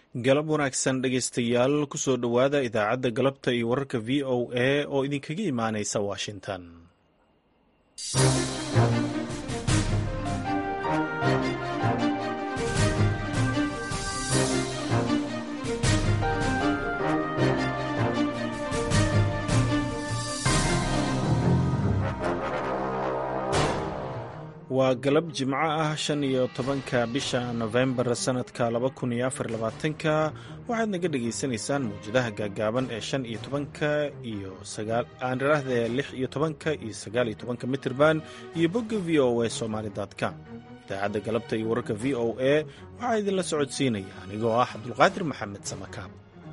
galab wanaagsan dhegaystayaal kusoo dhowaada idaacadda galabta iyo wararka v o a oo idinkaga imaanaysa washington waa galab jimco ah shan iyo tobanka bisha nofembar sanadka laba kun iyo afar labaatanka waxaad naga dhagaysanaysaan mawjadaha gaagaaban ee shan iyo tobanka iyo aaniraahde lix iyo tobanka iyo sagaal iyo tobanka mitirban iyo bogga v o a somaali com idaacadda galabta iyo wararka v o a waxaa idinla socodsiinaya anigoo ah cabdulqaadir maxamed samakaab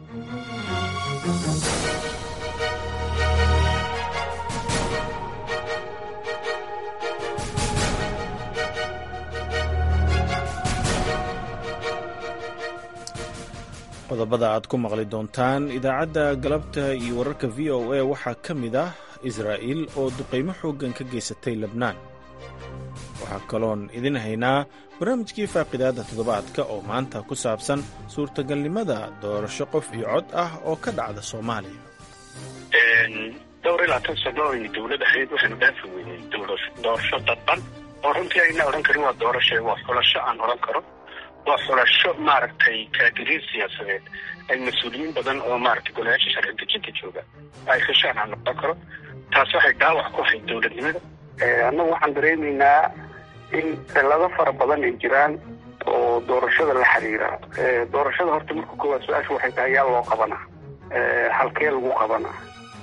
qodobada aad ku maqli doontaan idaacadda galabta iyo wararka v o a waxaa ka mid ah israa'iil oo duqaymo xooggan ka geysatay lebnaan waxaa kaloon idin haynaa barnaamijkii faaqidaadda toddobaadka oo maanta ku saabsan suurtagalnimada doorasho qof iyo cod ah oo ka dhacda soomaaliya dhowr ilaa tan sano aynu dowlad ahayd waxaynu dhaafi weynay doorasho dadban oo runtii ayna odhan karin waa doorasho waa xulasho aan odhan karo waa xulasho maaragtay kaadiriin siyaasadeed ay mas-uuliyiin badan oo maaragtay golayaasha sharci dejinta jooga ay heshaan aan noqon karo taas waxay dhaawac ku ahayd dowladnimada annagu waxaan dareemaynaa in cilado fara badan ay jiraan oo doorashada la xiriira doorashada horta marka koowaad su-aasha waxay tahay yaa loo qabanaa halkee lagu qabanaa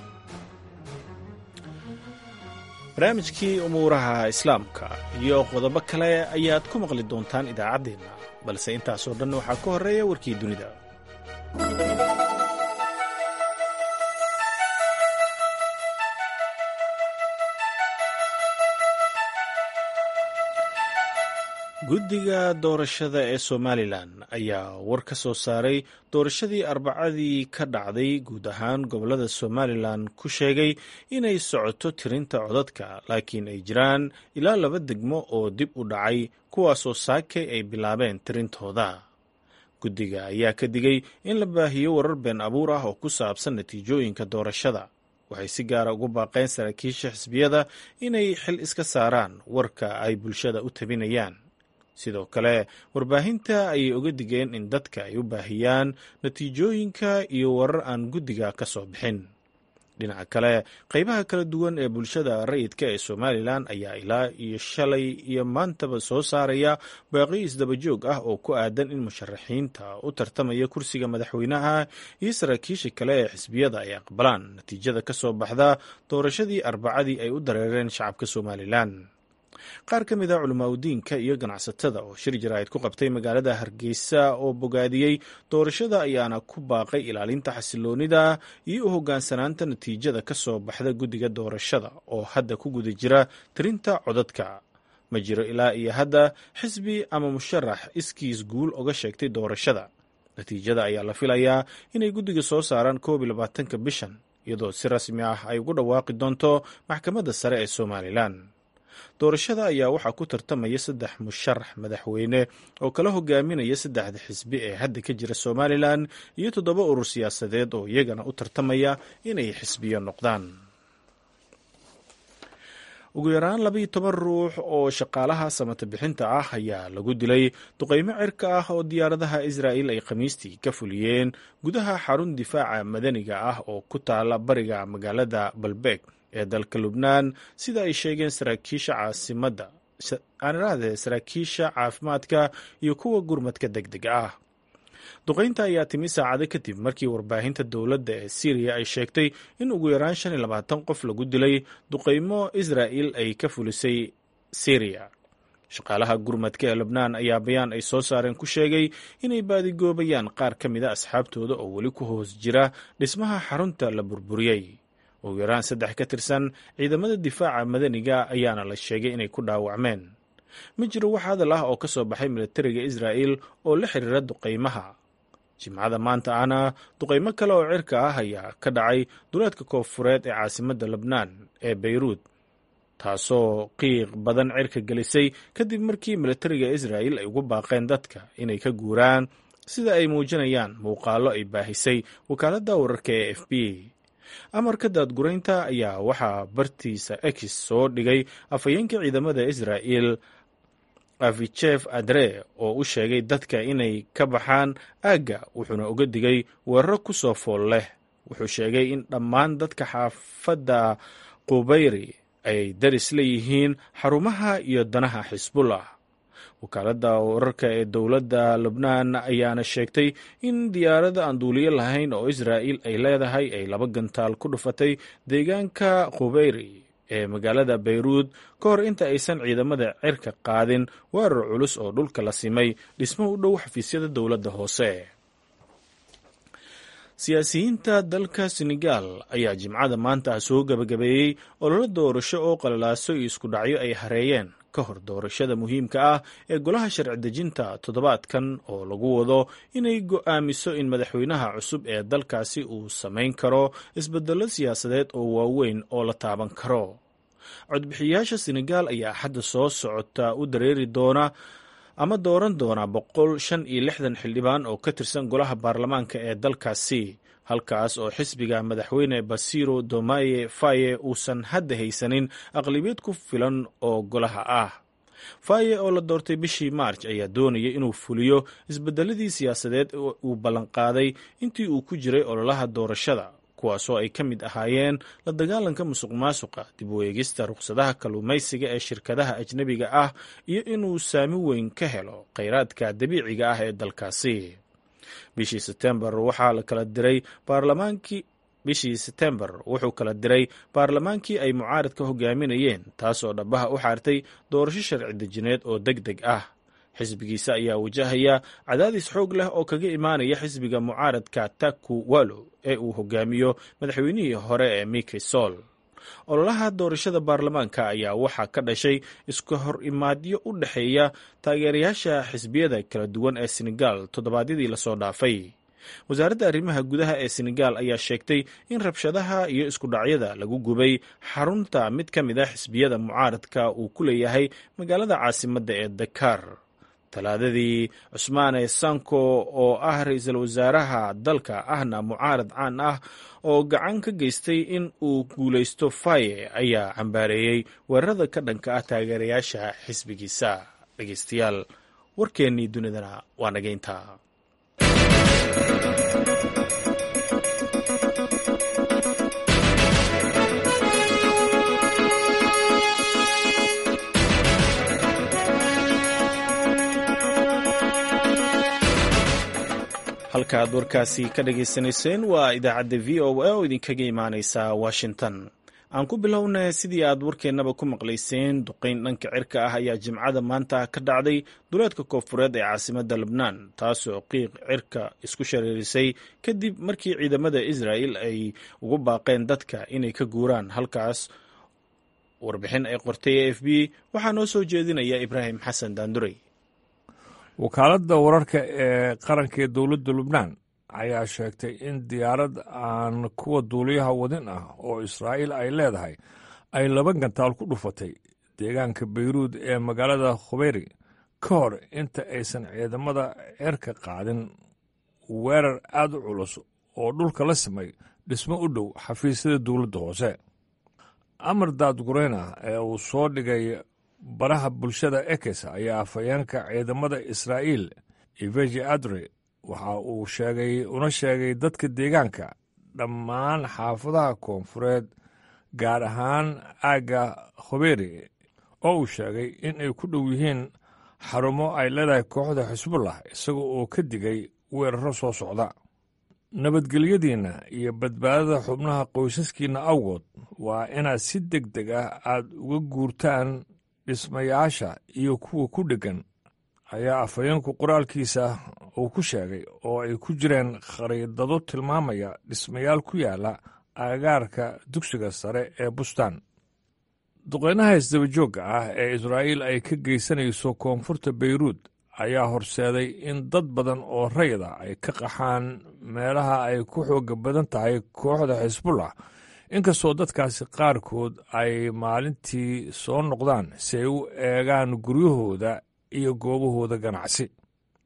barnaamijkii umuuraha islaamka iyo qodobo kale ayaad ku maqli doontaan idaacaddeenna balse intaasoo dhan waxaa ka horreeya warkii dunida guddiga doorashada ee somalilan ayaa war ka soo saaray doorashadii arbacadii ka dhacday guud ahaan gobollada somalilan ku sheegay inay socoto tirinta codadka laakiin ay jiraan ilaa laba degmo oo dib u dhacay kuwaasoo saakay ay bilaabeen tirintooda guddiga ayaa ka digay in la baahiyo warar been abuur ah oo ku saabsan natiijooyinka doorashada waxay si gaara ugu baaqeen saraakiisha xisbiyada inay xil iska saaraan warka ay bulshada u tabinayaan sidoo kale warbaahinta ayay oga digeen in dadka ay u baahiyaan natiijooyinka iyo warar aan guddiga ka soo bixin dhinaca kale qaybaha kala duwan ee bulshada rayidka ee somalilan ayaa ilaa iyo shalay iyo maantaba soo saaraya baaqi isdabajoog ah oo ku aadan in musharaxiinta u tartamaya kursiga madaxweynaha iyo saraakiisha kale ee xisbiyada ay aqbalaan natiijada ka soo baxda doorashadii arbacadii ay u dareereen shacabka somalilan qaar ka mid a culimaadudiinka iyo ganacsatada oo shir jaraa'id ku qabtay magaalada hargeysa oo bogaadiyey doorashada ayaana ku baaqay ilaalinta xasiloonida iyo u hoggaansanaanta natiijada ka soo baxda guddiga doorashada oo hadda ku guda jira tirinta codadka ma jiro ilaa iyo hadda xisbi ama musharax iskiis guul oga sheegtay doorashada natiijada ayaa la filayaa inay guddiga soo saaraan koob iyo labaatanka bishan iyadoo si rasmi ah ay ugu dhawaaqi doonto maxkamadda sare ee somalilan doorashada ayaa waxaa ku tartamaya saddex musharax madaxweyne oo kala hogaaminaya saddexda xisbi ee hadda ka jira somalilan iyo toddoba urur siyaasadeed oo iyagana u tartamaya inay xisbiyo noqdaan ugu yaraan labaiyo toban ruux oo shaqaalaha samata bixinta ah ayaa lagu dilay duqaymo cirka ah oo diyaaradaha israa'il ay khamiistii ka fuliyeen gudaha xarun difaaca madaniga ah oo ku taala bariga magaalada balbeeg ee dalka lubnaan sida ay sheegeen saraakiisha caasimadda aaniraahde saraakiisha caafimaadka iyo kuwa gurmadka deg dega ah duqaynta ayaa timi saacado kadib markii warbaahinta dowladda ee syriya ay sheegtay in ugu yaraan shan iyo labaatan qof lagu dilay duqaymo israa'il ay ka fulisay syriya shaqaalaha gurmadka ee lubnaan ayaa bayaan ay soo saareen ku sheegay inay baadigoobayaan qaar ka mid a asxaabtooda oo weli ku hoos jira dhismaha xarunta la burburiyey ugu yaraan saddex ka tirsan ciidamada difaaca madaniga ayaana la sheegay inay ku dhaawacmeen ma jiro wax hadal ah oo ka soo baxay milatariga israa'il oo la xiriira duqaymaha jimcada maanta ahna duqaymo kale oo cirka ah ayaa ka dhacay duleedka koonfureed ee caasimadda lebnaan ee beyruud taasoo qiiq badan cirka gelisay kadib markii milatariga israa'il ay ugu baaqeen dadka inay ka guuraan sida ay muujinayaan muuqaallo ay baahisay wakaaladda wararka ee f b amarka daadguraynta ayaa waxaa bartiisa ex soo dhigay afhayeenka ciidamada israa'el avichef adre oo u sheegay dadka inay ka baxaan aagga wuxuuna uga digay weeraro ku soo fool leh wuxuu sheegay in dhammaan dadka xaafadda qubayri ay daris leeyihiin xarumaha iyo danaha xisbullah wakaaladda wararka ee dowladda lubnaan ayaana sheegtay in diyaarada aan duuliyo lahayn oo israa'il ay leedahay ay laba gantaal ku dhufatay deegaanka khubeyri ee magaalada bayruud ka hor inta aysan ciidamada cirka qaadin weerar culus oo dhulka la simay dhismo u dhow xafiisyada dowladda hoose siyaasiyiinta dalka senegal ayaa jimcada maanta soo gebagabeeyey ololo doorasho oo qalalaaso iyo isku dhacyo ay hareeyeen ka hor doorashada muhiimka ah ee golaha sharci dejinta toddobaadkan oo lagu wado inay go'aamiso in madaxweynaha cusub ee dalkaasi uu samayn karo isbedello siyaasadeed oo waaweyn oo la taaban karo codbixiyayaasha senegal ayaa axadda soo socota u dareeri doona ama dooran doona boqol shan iyo lixdan xildhibaan oo ka tirsan golaha baarlamaanka ee dalkaasi halkaas oo xisbiga madaxweyne basiro domaye faye uusan hadda haysanin aqlibiyad ku filan oo golaha ah faye oo la doortay bishii maarj ayaa doonaya inuu fuliyo isbedeladii siyaasadeed uu ballanqaaday intii uu ku jiray ololaha doorashada kuwaasoo ay ka mid ahaayeen la dagaalanka musuq maasuqa dib u eegista rukhsadaha kalluumaysiga ee shirkadaha ajnebiga ah iyo inuu saami weyn ka helo kheyraadka dabiiciga ah ee dalkaasi bishii setembar waxaa la kala diray baarlamaankii bishii setembar wuxuu kala diray baarlamaankii ay mucaaradka hogaaminayeen taasoo dhabaha u xaartay doorasho sharci dejineed oo deg deg ah xisbigiisa ayaa wajahaya cadaadis xoog leh oo kaga imaanaya xisbiga mucaaradka taku walo ee uu hogaamiyo madaxweynihii hore ee miki sol ololaha doorashada baarlamaanka ayaa waxaa ka dhashay iska hor imaadyo u dhexeeya taageerayaasha xisbiyada kala duwan ee senegal toddobaadyadii lasoo dhaafay wasaaradda arrimaha gudaha ee senegal ayaa sheegtay in rabshadaha iyo iskudhacyada lagu gubay xarunta mid ka mid a xisbiyada mucaaradka uu ku leeyahay magaalada caasimadda ee dakar talaadadii cusmaane sanko oo ah ra-iisul wasaaraha dalka ahna mucaarad caan ah oo gacan ka geystay in uu guulaysto faye ayaa cambaareeyey weerarada ka dhanka ah taageerayaasha xisbigiisa dhegeystayaal warkeennii dunidana waa nageynta halka aad warkaasi ka dhagaysanayseen waa idaacadda v o a oo idinkaga imaaneysa washington aan ku bilownay sidii aad warkeennaba ku maqlayseen duqeyn dhanka cirka ah ayaa jimcada maanta ka dhacday duleedka koonfureed ee caasimadda lebnaan taasoo qiiq cirka isku shareerisay kadib markii ciidamada israa'el ay ugu baaqeen dadka inay ka guuraan halkaas warbixin ay qortay a f b waxaa noo soo jeedinaya ibraahim xasan daandurey wakaaladda wararka ee qaranka ee dowladda lubnaan ayaa sheegtay in diyaarad aan kuwa duuliyaha wadin ah oo israa'iil ay leedahay ay laba gantaal ku dhufatay deegaanka bayruud ee magaalada khubeyri ka hor inta aysan ciidamada cirka qaadin weerar aad u culus oo dhulka la simay dhismo u dhow xafiisyada dowladda hoose amar daadgureyna ee uu soo dhigay baraha bulshada ekes ayaa afhayeenka ciidamada israa'iil iveji adre waxa uu sheegay una sheegay dadka deegaanka dhammaan xaafadaha koonfureed gaar ahaan aagga khoberi oo uu sheegay in ay ku dhow yihiin xarumo ay leedahay kooxda xisbullah isaga oo ka digay weeraro soo socda nabadgelyadiinna iyo badbaadada xubnaha qoysaskiinna awgood waa inaad si deg deg ah aad uga guurtaan dhismayaasha iyo kuwa ku dheggan ayaa afhayeenku qoraalkiisa uu ku sheegay oo ay ku jireen khariidado tilmaamaya dhismayaal ku yaala aagaarka dugsiga sare ee bustaan duqeynaha isdabajoogga ah ee israa'iil ay ka geysanayso koonfurta bayruud ayaa horseeday in dad badan oo rayda ay ka qaxaan meelaha ay ku xooga badan tahay kooxda xisbullah inkastoo dadkaasi qaarkood ay maalintii soo noqdaan si ay u eegaan guryahooda iyo goobahooda ganacsi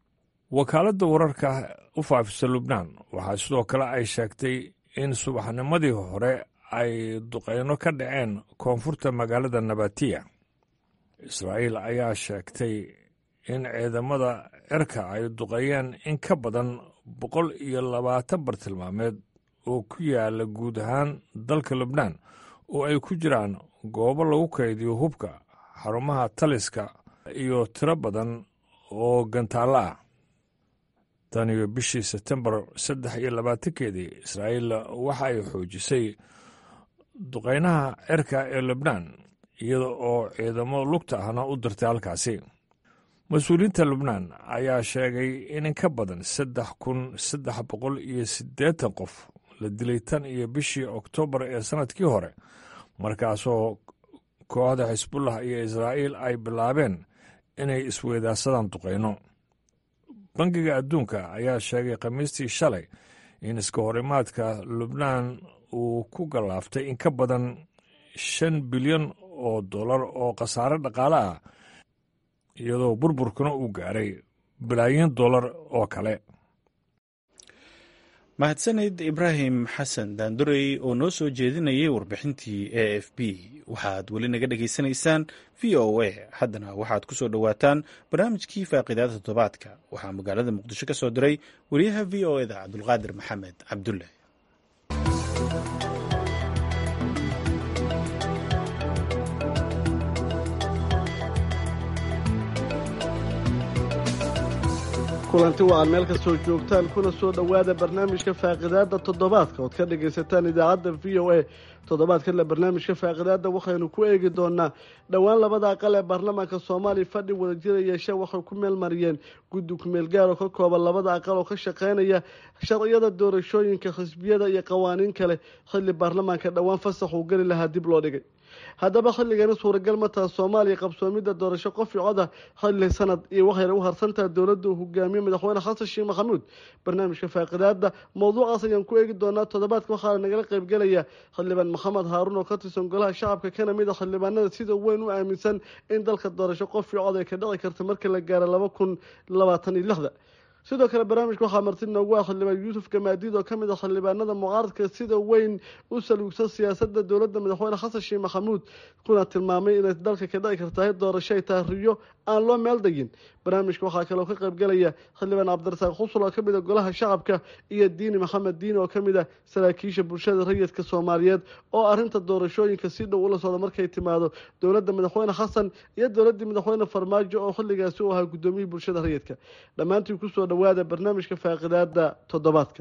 wakaaladda wararka u faafisa lubnaan waxaa sidoo kale ay sheegtay in subaxnimadii hore ay duqeyno ka dhaceen koonfurta magaalada nabatiya israa'iil ayaa sheegtay in ciidamada cirka ay duqeeyeen in ka badan boqol iyo labaatan bartilmaameed oo ku yaala guud ahaan dalka lubnaan oo ay ku jiraan goobo lagu kaydiyo hubka xarumaha taliska iyo tiro badan oo gantaallo ah tan iyo bishii sebtembar saddex iyo labaatankeedii israa'iil waxa ay xoojisay duqeynaha cirka ee lubnaan iyada oo ciidamo lugta ahna u dirtay halkaasi mas-uuliyiinta lubnaan ayaa sheegay in in ka badan saddex kun saddex boqol iyo siddeetan qof la dilay tan iyo bishii oktoobar ee sannadkii hore markaasoo kooxda xisbullah iyo israa'iil ay bilaabeen inay isweydaarsadaan duqeyno bangiga adduunka ayaa sheegay khamiistii shalay in iska horimaadka lubnaan uu ku gallaaftay in ka badan shan bilyan oo dollar oo khasaare dhaqaale ah iyadoo burburkuna uu gaaray bilaayin dollar oo kale mahadsanid ibraahim xasan daandurey oo noo soo jeedinayay warbixintii a f b waxaad weli naga dhegaysanaysaan v o a haddana waxaad ku soo dhowaataan barnaamijkii faaqiidaada toddobaadka waxaa magaalada muqdisho ka soo diray wariyaha v o eda cabdulqaadir maxamed cabdulle kulanti wacan meel kastoo joogtaan kuna soo dhowaada barnaamijka faaqidaada toddobaadka ood ka dhagaysataan idaacadda v o a toddobaadkanle barnaamijka faaqidaada waxaynu ku eegi doonaa dhowaan labada aqal ee baarlamaanka soomaaliya fadhi wadajira yeeshe waxay ku meelmariyeen guddi kumeel gaar oo ka kooban labada aqal oo ka shaqeynaya sharciyada doorashooyinka xisbiyada iyo qawaaniin kale xilli baarlamaanka dhowaan fasax uu geli lahaa dib loo dhigay haddaba xilligani suuragal ma taha soomaaliya qabsoomidda doorasho qof i coda xilli sanad iyo waxayna u harsantaha dowladda uu hogaamiye madaxweyne xasan sheekh maxamuud barnaamijka faaqidaada mowduucaas ayaan ku eegi doonaa toddobaadka waxaana nagala qaybgelaya xildhibaan maxamed haaruun oo ka tirsan golaha shacabka kana mid a xildhibaanada sida weyn u aaminsan in dalka doorasho qof i cod ay ka dhici karta marka la gaaro laba kun labaatan iyo lixda sidoo kale barnaamijka waxaa marti noogu ah xildhibaan yuusuf gamaadiid oo kamid ah xildhibaanada mucaaradka sida weyn u saluugsan siyaasada dowladda madaxweyne xasan sheekh maxamuud kuna tilmaamay inay dalka ka dhici kartahay doorasho ay taariyo aan loo meel degin barnaamijka waxaa kaloo ka qaybgelaya xildhibaan cabdirasaaq xusul oo kamid a golaha shacabka iyo diini maxamed diin oo kamid ah saraakiisha bulshada rayidka soomaaliyeed oo arinta doorashooyinka si dhow ula socda markay timaado dowladda madaxweyne xasan iyo dowladii madaxweyne farmaajo oo xilligaasi u ahaa gudoomiyihii bulshada rayidka dhammaantii kusoo dhawaada barnaamijka faaqidaada toddobaadka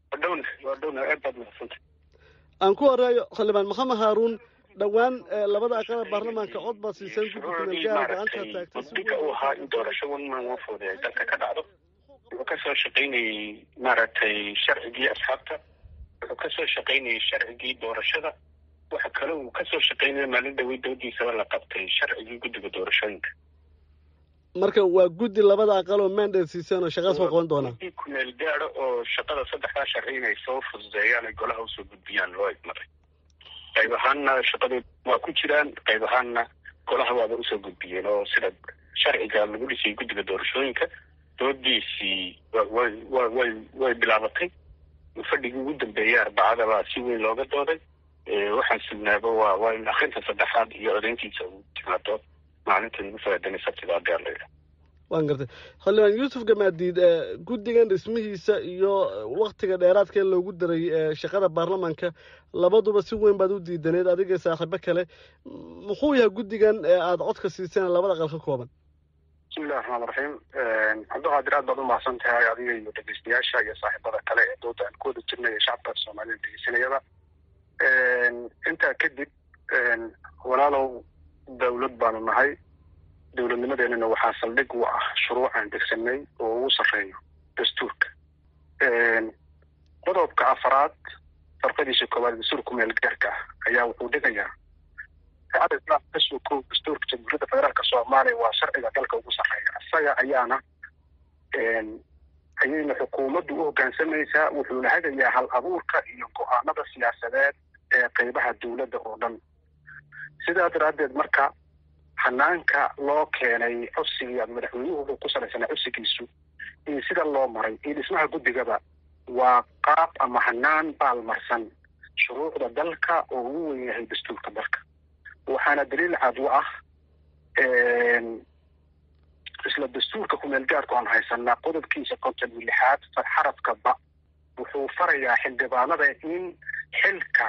aan ku horeeyo xildhibaan maxamed haaruun dhowaan labada aqal baarlamaanka cod baad siiseen guddi kumeel gaara gacanta taagtay uu ahaa in doorasho wan maan wafooda ay dalka ka dhacdo wuxuu kasoo shaqaynayey maaragtay sharcigii asxaabta wuxuu kasoo shaqaynayey sharcigii doorashada waxa kale uu kasoo shaqaynaya maalin dhawey dowdiisaba la qabtay sharcigii guddiga doorashooyinka marka waa guddi labada aqal oo mandate siiseen oo shaqaas waa qaban doonaa guddi kumeel gaaro oo shaqada saddexdaa sharci inay soo fududeeyaan ay golaha usoo gudbiyaan loo idmaray qayb ahaanna shaqadood waa ku jiraan qayb ahaanna golaha waaba usoo gudbiyeen oo sida sharciga lagu dhisay guddiga doorashooyinka doodiisii way wa way way bilaabatay fadhigii ugu dambeeyay arbacadaba si weyn looga dooday waxaan sugnaaba waa waa in akrinta saddexaad iyo codayntiisa uu timaado maalinta ugu faadanay sabtida adeer layidha waan gartay xildhibaan yuusuf gamaadiid guddigan dhismihiisa iyo waktiga dheeraadka ee loogu daray shaqada baarlamaanka labaduba si weyn baad u diidaneed adiga saaxiibo kale muxuu yahay guddigan aada codka siiseen labada aqal ka kooban bismillahi raxmaan raxiim cabdiqaadir aad baad u mahadsan tahay adiga iyo dhegeystayaasha iyo saaxiibada kale ee dooda aan ku wada jirnay ee shacabka soomaalida dhegeysanayaba intaa kadib walaalow dawlad baanu nahay dowladnimadeenana waxaa saldhig u ah shuruucaan degsanay oo ugu sarreeyo dastuurka qodobka afaraad farqadiisa koowaad dastuurka meel gaarka ah ayaa wuxuu dhigayaa shacada islaamka kasoo koob dastuurka jamhuuriyadda federaalka soomaaliya waa sharciga dalka ugu sarreeya isaga ayaana ayayna xukuumaddu u hoggaansamaysaa wuxuuna hagayaa hal abuurka iyo go-aanada siyaasadeed ee qeybaha dowladda oo dhan sidaa daraaddeed marka hanaanka loo keenay codsigii ama madaxweynuhu wuxuu ku salaysanaa codsigiisu iyo sida loo maray iyo dhismaha guddigaba waa qaab ama hanaan baalmarsan shuruucda dalka oo ugu wen yahay dastuurka dalka waxaana daliil cad u ah isla dastuurka kumeel gaarku aan haysanaa qodobkiisa konton iyo lixaad xarafka ba wuxuu farayaa xildhibaanada in xilka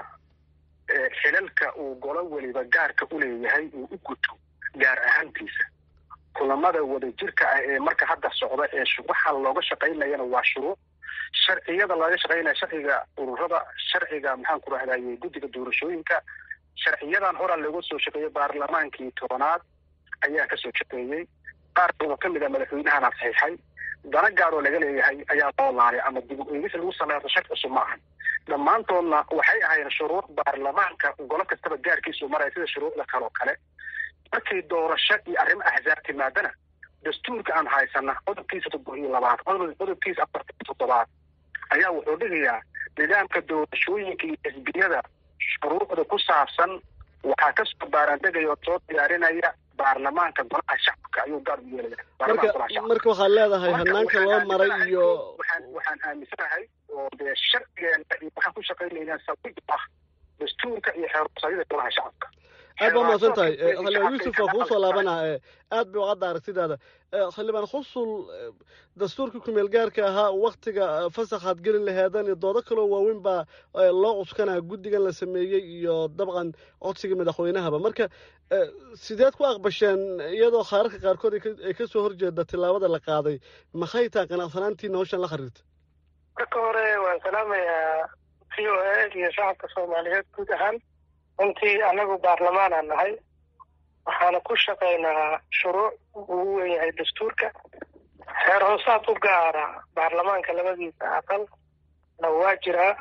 xilalka uu golo weliba gaarka u leeyahay uu u guto gaar ahaantiisa kulamada wadajirka ah ee marka hadda socda ee waxa looga shaqaynayana waa shuruuc sharciyada laga shaqaynaya sharciga ururada sharciga maxaan ku rahdaye guddiga doorashooyinka sharciyadan horaa looga soo shaqeeyey baarlamaankii tobanaad ayaa kasoo shaqeeyey qaar oo kamid a madaxweynahana saxiixay dana gaaroo laga leeyahay ayaa loo laalay ama dib u eegis lagu sameeyo shar cusub ma ahan dhammaantoodna waxay ahaayeen shuruuc baarlamaanka golo kastaba gaarkiisu maraya sida shuruucda kale oo kale markii doorasho iyo arrimo axzaab timaadana dastuurka aan haysana qodobkiisa toddoba iyo labaad qodobkiisa afartan iyo toddobaad ayaa wuxuu dhigayaa nidaamka doorashooyinka iyo xisbiyada shuruucda ku saabsan waxaa kasoo baaraandegaya oo soo diyaarinaya baarlamaanka golaha shacabka ayuu gaar u yeelaya marka waxaad leedahay hanaanka loo maray iyo waxaan waxaan aaminsanahay oo dee sharcigeena iyo waxaan ku shaqaynaynaa sawid ah dastuurka iyo xeerusayada golaha shacabka aad baa mahadsan tahay xildhibaan yuusuf waa kugu soo laabanaa aad bay ucadda aragtidaada xildhibaan xusul dastuurkii kumeel gaarka ahaa waktiga fasaxaad geli laheedan iyo doodo kaloo waaweyn baa loo cuskanaa guddigan la sameeyey iyo dabcan codsiga madaxweynahaba marka sideed ku aqbasheen iyadoo khaararka qaarkood ay kasoo horjeeda tillaabada la qaaday maxay tahay qanacsanaantiina hawshan la xiriirta marka hore waan salaamayaa v o a iyo shacabka soomaaliyeed guud ahaan runtii anagu baarlamaanaan nahay waxaana ku shaqaynaa shuruuc ugu wen yahay dastuurka xeer hoosaad u gaara baarlamaanka labadiisa aqal na waa jiraa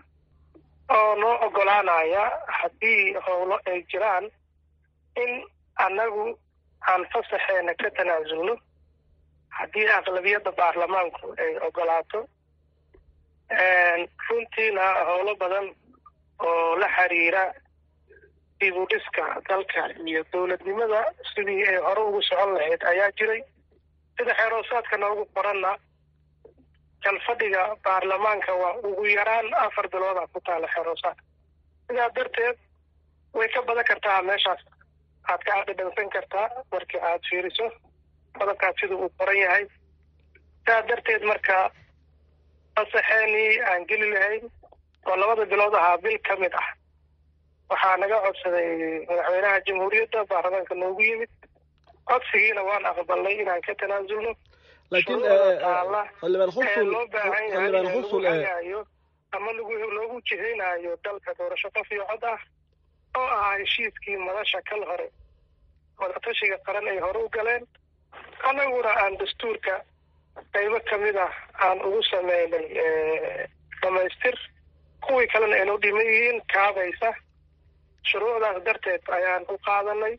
oo noo ogolaanaya haddii howlo ay jiraan in annagu aan fasaxeena ka tanaasulno haddii aqlabiyadda baarlamaanku ay ogolaato runtiina howlo badan oo la xiriira dibudhiska dalka iyo dowladnimada sidii ay hore ugu socon lahayd ayaa jiray sida xeeroosaadka noogu qoranna jalfadhiga baarlamaanka waa ugu yaraan afar bilooda ku taala xeeroosaadka sidaa darteed way ka badan kartaa meeshaas aad ka adhadhansan kartaa markii aad fiiriso qodobkaas sida uu qoran yahay sidaa darteed marka fasaxeenii aan geli lahayn oo labada bilood ahaa bil ka mid ah waxaa naga codsaday madaxweynaha jamhuuriyadda baarlamaanka noogu yimid codsigiina waan aqbalnay inaan ka tanaasulno laakiin xildhibaan xusul loo baahan yahay xildhibaan in xusul lagu hagaayo ama lagu loogu jihaynayo dalka doorasho qof iyo cod ah oo ahaa heshiiskii madasha kal hore wadatashiga qaran ay hore u galeen annaguna aan dastuurka qaybo kamid ah aan ugu sameynay dhamaystir kuwii kalena aynu dhiman yihiin kaabaysa shuruucdaas darteed ayaan u qaadanay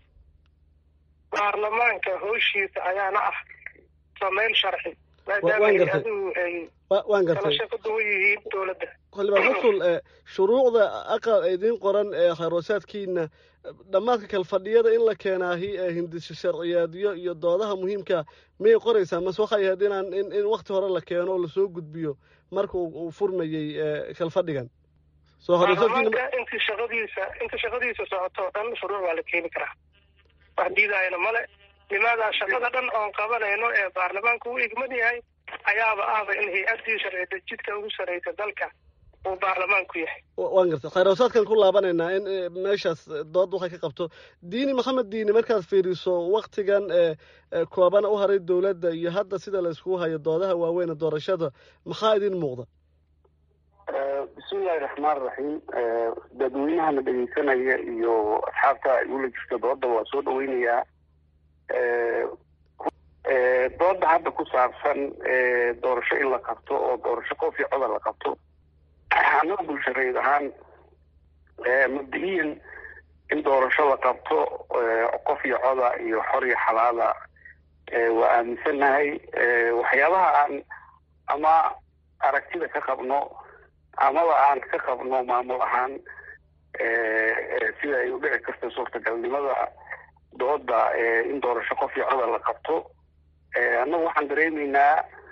baarlamaanka howshiisa ayaana ah samayn sharci maadaama waan gartay. hay-aduhu ay wa- waan kala gartay shaqo duwan yihiin dowladda xildhibaan xusul shuruucda aqal idiin qoran ee khayrosaadkiina dhammaadka kalfadhiyada in la keenaahi ee hindisho sharciyeedyo iyo doodaha muhiimka miyay qoraysaa mase waxay ahayd inaan in in wakti hore la keeno oo lasoo gudbiyo marka uu uu furmayey ee, kalfadhigan soo horeysadkiina baarlamaanka intii shaqadiisa inta shaqadiisa socoto o dhan shuruuc waa la keeni karaa wax diidaayana male limaadaa shaqada dhan oon qabanayno ee baarlamaanka u igman yahay ayaaba ahba in hay-addii sharci dejidka ugu sarreysa dalka uu baarlamaanku yahay waan gartay khayrosaadkan ku laabanaynaa in eh, meeshaas eh, dood waxay ka qabto diini maxamed diini markaad fiiriso waktigan ee ee koobana u haray dowladda iyo hadda sida la iskugu hayo doodaha waaweyn ee doorashada maxaa idin muuqda bismillahi raxmaan raxiim dadweynahana dhegeysanaya iyo asxaabta ay ula jirta dooda waa soo dhaweynayaa dooda hadda ku saabsan doorasho in la qabto oo doorasho qof iyo coda la qabto annaga bulshareed ahaan mabda-iyan in doorasho la qabto qof iyo coda iyo xor iyo xalaala waa aaminsanahay waxyaabaha aan ama aragtida ka qabno amaba aan ka qabno maamul ahaan sida ay u dhici karto suurtagalnimada dooda in doorasho qof iyo coda la qabto annagu waxaan dareemaynaa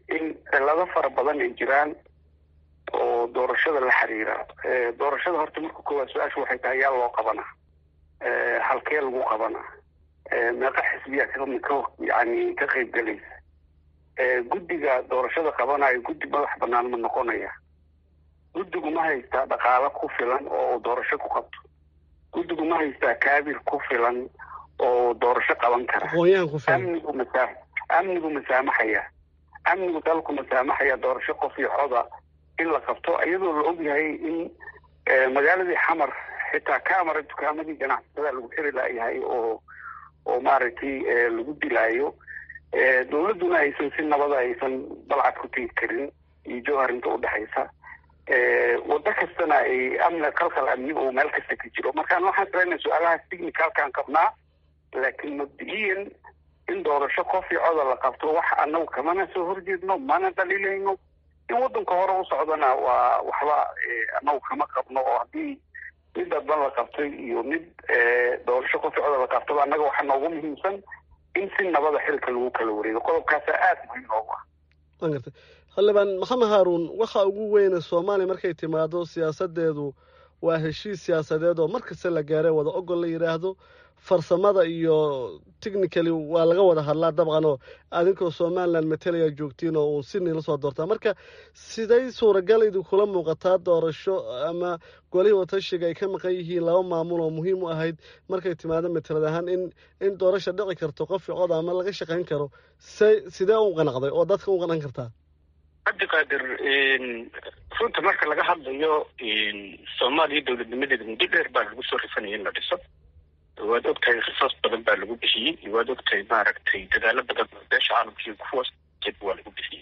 in cilado fara badan ay jiraan oo doorashada la xiriira doorashada horta marka koowaad su-aasha waxay tahay yaa loo qabanaa halkee lagu qabanaa meeqa xisbiya ka yani ka qayb gelaysa guddiga doorashada qabanayo guddi madax banaan ma noqonaya guddigu ma haystaa dhaqaalo ku filan oo doorasho ku qabto guddigu ma haystaa kaabir ku filan oo doorasho qaban kara amnigu masaa amnigu masaamaxaya amnigu dalku masaamaxaya doorasho qof iyo coda in la qabto iyadoo la ogyahay in magaaladii xamar xitaa camara dukaamadii ganacsatada lagu xiri layahay oo oo maaragtay lagu dilaayo dowladduna aysan si nabada aysan balcad ku tegi karin iyo jowhar inta udhexaysa waddo kastana ay amni qalqal amni oo meel kasta ka jiro markaan waxaan salayna su-aalahaas technicalkaan qabnaa laakiin mabdi-iyan in doorasho qof iyo coda la qabto wax anagu kamana soo horjeedno mana dhaliilayno in waddanka hore u socdana waa waxba anagu kama qabno oo haddii mid dadban la qabtay iyo mid doorasho qof iyo coda la qabtaba annaga waxaa noogu muhiimsan in si nabada xilka lagu kala wareego qodobkaasa aada muhiim noogu ah waan gartay xildhibaan maxamed haaruun waxa ugu weyne soomaaliya markay timaado siyaasadeedu waa heshiis siyaasadeed oo mar kasta la gaaray wada ogol la yidhaahdo farsamada iyo technically waa laga wada hadlaa dabcan oo adinkoo somalilan matalaya joogtiin oo uun sydney la soo doortaa marka siday suuragal idinkula muuqataa doorasho ama golihii watashiga ay ka maqan yihiin laba maamul oo muhiim u ahayd markay timaado matalad ahaan in in doorasha dhici karto qof cod ama laga shaqayn karo se sidee u qanacday oo dadka u qanan kartaa cabdiqaadir runta marka laga hadlayo soomaaliya dowladnimadeeda muddo dheer baa lagu soo rifanaya in la dhiso waad ogtahay qisaas badan baa lagu bixiyey waad ogtahay maaragtay dadaalo badan beesha caalamkiiyo kuwaas waa lagu bixiyey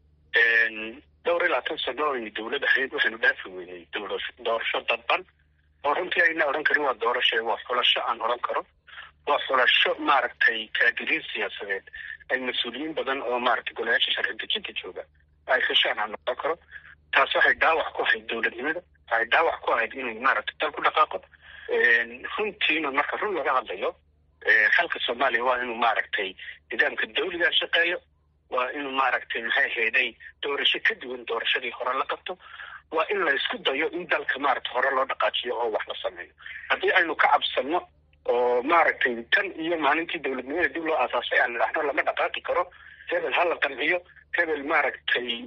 dhowr iyo labaatan sano aynu dowlad ahayd waxaynu dhaafi weynay doorasho dadban oo runtii ayna odhan karin waa doorasho waa xulasho aan odhan karo waa xulasho maaragtay kaadiriin siyaasadeed ay mas-uuliyiin badan oo maaragtay golayaasha sharci dejinta jooga ay heshaan aan odhan karo taas waxay dhaawac ku ahayd dowladnimada waxay dhaawac ku ahayd inay maaragtay dal ku dhaqaaqo runtiina marka run laga hadlayo xalka soomaaliya waa inuu maaragtay nidaamka dawliga shaqeeyo waa inuu maaragtay maxay ahayday doorasho ka duwan doorashadii hore la qabto waa in la isku dayo in dalka maaragtay hore loo dhaqaajiyo oo wax la sameeyo haddii aynu ka cabsano oo maaragtay tan iyo maalintii dowladnimada dib loo aasaasay aan idhaahno lama dhaqaaqi karo hebel ha la qanciyo hebel maaragtay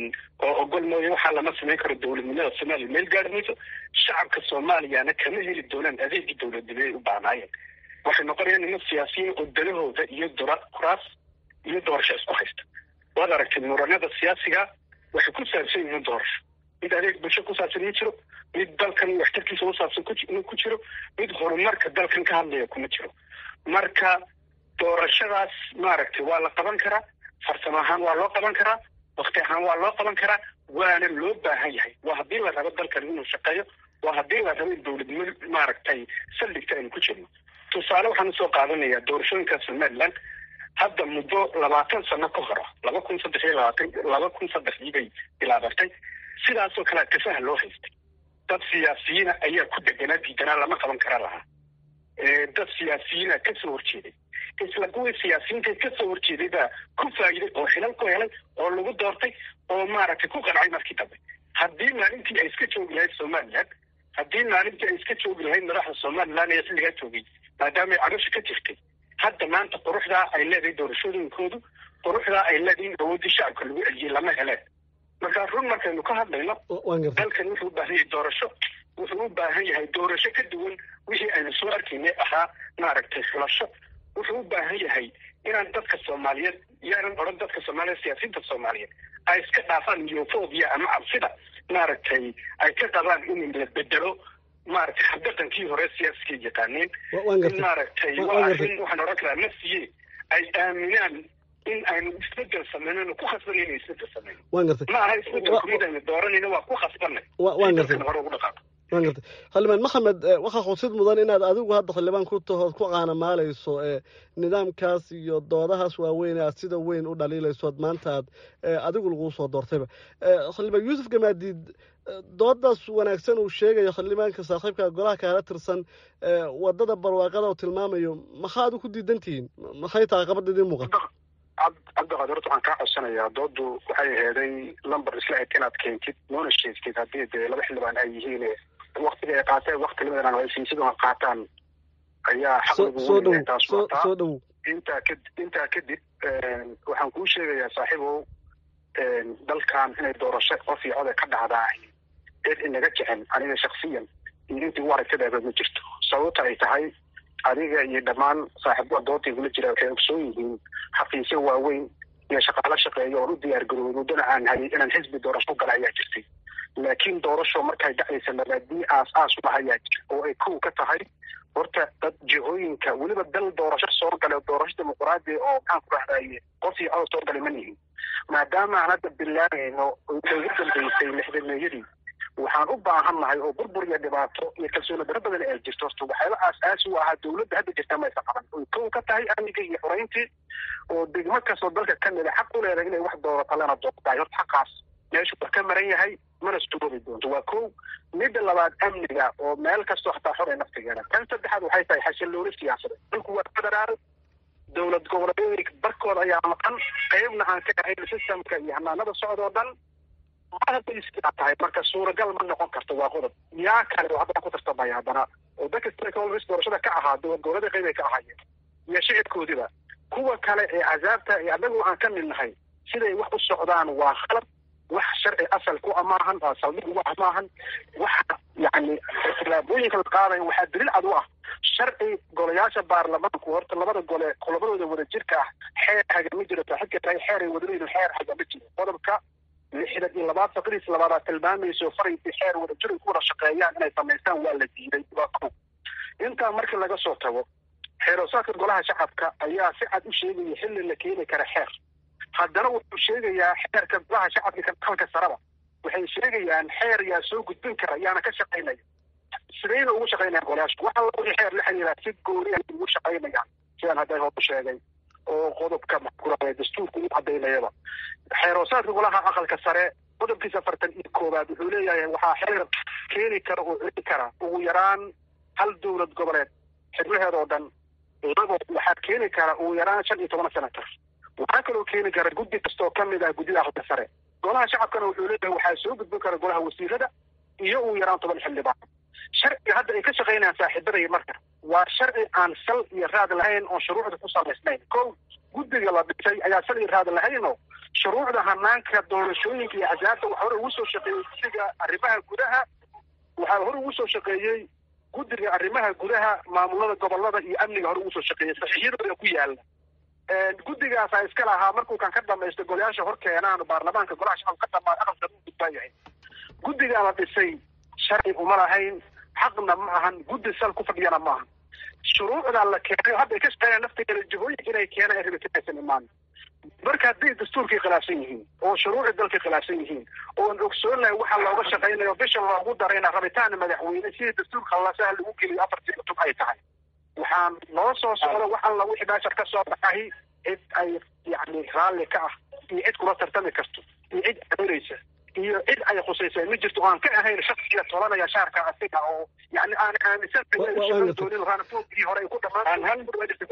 oo ogol mooye waxaa lama samayn karo dowladnimada soomaaliya meel gaari mayso shacabka soomaaliyana kama heli doonaan adeegii dowladnimo ay u baahnaayeen waxay noqonayaan niman siyaasiyiin oo dalahooda iyo dora kuraas iyo doorasho isku haysta waad aragtay muranada siyaasiga waxay ku saabsan yihiin doorasho mid adeeg bulsho ku saabsan ma jiro mid dalkan waxtarkiisa usaabsan ku jiro mid horumarka dalkan ka hadlaya kuma jiro marka doorashadaas maaragtay waa la qaban karaa farsamo ahaan waa loo qaban karaa wakti ahaan waa loo qaban karaa waana loo baahan yahay waa haddii la rabo dalkan inuu shaqeeyo waa haddii la rabo in dowladnimo maaragtay saldhigta aynu ku jirno tusaale waxaan usoo qaadanayaa doorashooyinka somaliland hadda muddo labaatan sano ka hora laba kun saddex iyo labaatan laba kun saddexdii bay bilaabatay sidaasoo kalea tafaha loo haystay dad siyaasiyiina ayaa ku deganaa diidanaa lama qaban kara lahaa dad siyaasiyiina kasoo horjeeday isla kuwii siyaasiyiinta kasoo horjeeday baa ku faa'iiday oo xilal ku helay oo lagu doortay oo maaragtay ku qancay markii dambe haddii maalintii ay iska joogi lahayd somaliland haddii maalintii ay iska joogi lahayd madaxda somaliland ee xilligaa joogay maadaama ay cabasha ka jirtay hadda maanta quruxdaa ay leedahay doorashooyinkoodu quruxdaa ay leedahay in awooddii shacabka lagu celiyey lama heleen marka run markaynu ka hadlayno dalkan wuxuu u baahan yahay doorasho wuxuu u baahan yahay doorasho ka duwan wixii aynu soo arkaynay ahaa maaragtay xulasho wuxuu u baahan yahay inaan dadka soomaaliyeed yaanan odhan dadka soomaaliyeed siyaasiyiinta soomaaliyeed ay iska dhaafaan miyofobia ama cabsida maaragtay ay ka qabaan in la bedelo maaragtay habdaqankii hore siyaasiga yaqaaneen in maaragtay waa arrin waxaan odhan karaa nafsiye ay aaminaan in aynu isbedel sameynano ku khasbanay inay isbedel sameyno waan gartay ma aha isbedelku mid aynu dooranayno waa ku khasbanay waan gartay hore ugu dhaqaaqo waan gartay xildhibaan maxamed waxaa xusid mudan inaad adigu hadda xildhibaan ku tahood ku caanamaalayso nidaamkaas iyo doodahaas waaweyn aad sida weyn u dhaliilaysood maanta aad adigu laguu soo doortayba xildhibaan yuusuf gamaadiid doodaas wanaagsan uu sheegayo xildhibaanka saaxiibka golaha kaala tirsan wadada barwaaqada uu tilmaamayo maxaad ku diidan tihiin maxay tahay qabada idiin muuqata cabdiqaadir horta waxaan kaa codsanayaa doodu waxay aheeday lumber isla eg inaad keentid noona sheegtid haddii dee laba xildhibaan ay yihiin waktiga ay qaateen wakti limidan haysiinsiduna qaataan ayaa xaqsoo dhow intaa kadib intaa kadib waxaan kuu sheegayaa saaxiibow dalkan inay doorasho qof iyo code ka dhacdaa cid inaga jecen aniga shaksiyan iyo intii u aragtadaaba ma jirto sababta ay tahay adiga iyo dhammaan saaxiibada doodii kula jira waxay ogsoon yihiin xafiisyo waaweyn iyo shaqaalo shaqeeya oon u diyaar garoobay muddana aan hayay inaan xisbi doorasho gala ayaa jirtay laakiin doorasho markay dhacaysa mabaadii aas aas ula hayaa jira oo ay kow ka tahay horta dad jihooyinka weliba dal doorasho soo gala doorasho dimuqraadi oo maxaan ku dhahdaye qof iyo cod soo galay ma nihin maadaama aan hadda bilaabayno ugu dambeysay lixdameeyadii waxaan u baahannahay oo burbur iyo dhibaato iyo kalsooni daro badan ay jirto horta waxyaaba aas-aasi u ahaa dawladda hadda jirta maysa qaban oy kow ka tahay amniga iyo xoreyntii oo degmo kastoo dalka ka mida xaq u leedahay inay wax doorato lana doortahay horta xaqaas meeshu wax ka maran yahay mana suuroobi doonto waa kow midda labaad amniga oo meel kastoo hataa xor ee naftigeeda tan saddexaad waxay tahay xasillooni siyaasadeed dalku waa federaal dowlad goboleedyada barkooda ayaa maqan qeybna aan ka ahayn systemka iyo hanaanada socdoo dhan hadday sidaa tahay marka suuragal ma noqon karto waa qodob yaa kale oo haddana ku tartamaya haddana oo dadka stakeholders doorashada ka ahaa dowlad goboleeda qeyb ay ka ahaayeen iyo shicibkoodiba kuwa kale ee cazaabta ee anagu aan ka mid nahay siday wax u socdaan waa khalad wax sharci asal ku amaahan waa saldhig ugu ah maahan waxa yani tilaabooyinka la qaadayo waxaa daliil cad u ah sharci golayaasha baarlamaanku horta labada gole qodobadooda wada jirka ah xeer hagama jiro saaxiibka tahay xeer ay wadaleeyihin xeer hagama jiro qodobka lixdan iyo labaad faqriis labaadaa tilmaamayso faraysii xeer wada jir ay ku wada shaqeeyaan inay samaystaan waa la diiday waa kow intaa markii laga soo tago xeeroosaadka golaha shacabka ayaa si cad u sheegaya xilli la keeni kara xeer haddana wuxuu sheegayaa xeerka golaha shacabka ka dalka saraba waxay sheegayaan xeer yaa soo gudbin kara yaana ka shaqaynaya sidayna ugu shaqaynayaan golayaasha waxa wixii xeer la xiriiraa si gooni ay ugu shaqaynayaan sidaan hadday hor u sheegay oo qodobka maxkurae dastuurka u cadaynayaba xeeroosaadka golaha aqalka sare qodobkiisa afartan iyo koowaad wuxuu leeyahay waxaa xeer keeni kara oo celi kara ugu yaraan hal dowlad goboleed xibnaheeda oo dhan labo waxaa keeni kara ugu yaraan shan iyo toban senator waxaa kaloo keeni kara guddi kastoo ka mid ah guddida aqalka sare golaha shacabkana wuxuu leeyahay waxaa soo gudbin kara golaha wasiirada iyo ugu yaraan toban xildhibaan sharciga hadda ay ka shaqaynayaan saaxiibadaya marka waa sharci aan sal iyo raad lahayn oon shuruucda ku salaysnayn kow guddiga la dhisay ayaa sal iyo raad lahaynoo shuruucda hanaanka doorashooyinka iyo axsaabta waxaa hore ugu soo shaqeeyey guddiga arrimaha gudaha waxaa hore ugu soo shaqeeyey guddiga arrimaha gudaha maamulada gobolada iyo amniga hore ugu soo shaqeeyey saxiixyadooda ku yaala guddigaasaa iska lahaa markuu kan ka dhamaysto golayaasha hor keenaan baarlamaanka golaha shacabka ka dhamaan aqalka u gudbaan yahay guddigaa la dhisay sharci uma lahayn xaqna ma ahan guddi sal ku fadhiyana ma ahan shuruucdaa la keenay hadda ay ka shaqeynayaan naftigeeda jihooyinka inay keenaan ay rabitinaysan imaan marka hadday dastuurkii khilaafsan yihiin oo shuruucii dalkii khilaafsan yihiin oon ogsoonahay waxa looga shaqaynayo bisha loogu darayna rabitaan madaxweyne sidii dastuurka lasaha lagu geliyo afartii cutub ay tahay waxaan noo soo socdo wax alla wixii meeshar ka soo baxay cid ay yani raalli ka ah iyo cid kula tartami karto iyo cid amiraysa iyo cid ay khusaysa ma jirto oo aan ka ahayn shaksiga tolanaya shaarka asiga oo yani aan aaminsan doonin raanafoogii hore ay ku dhamaan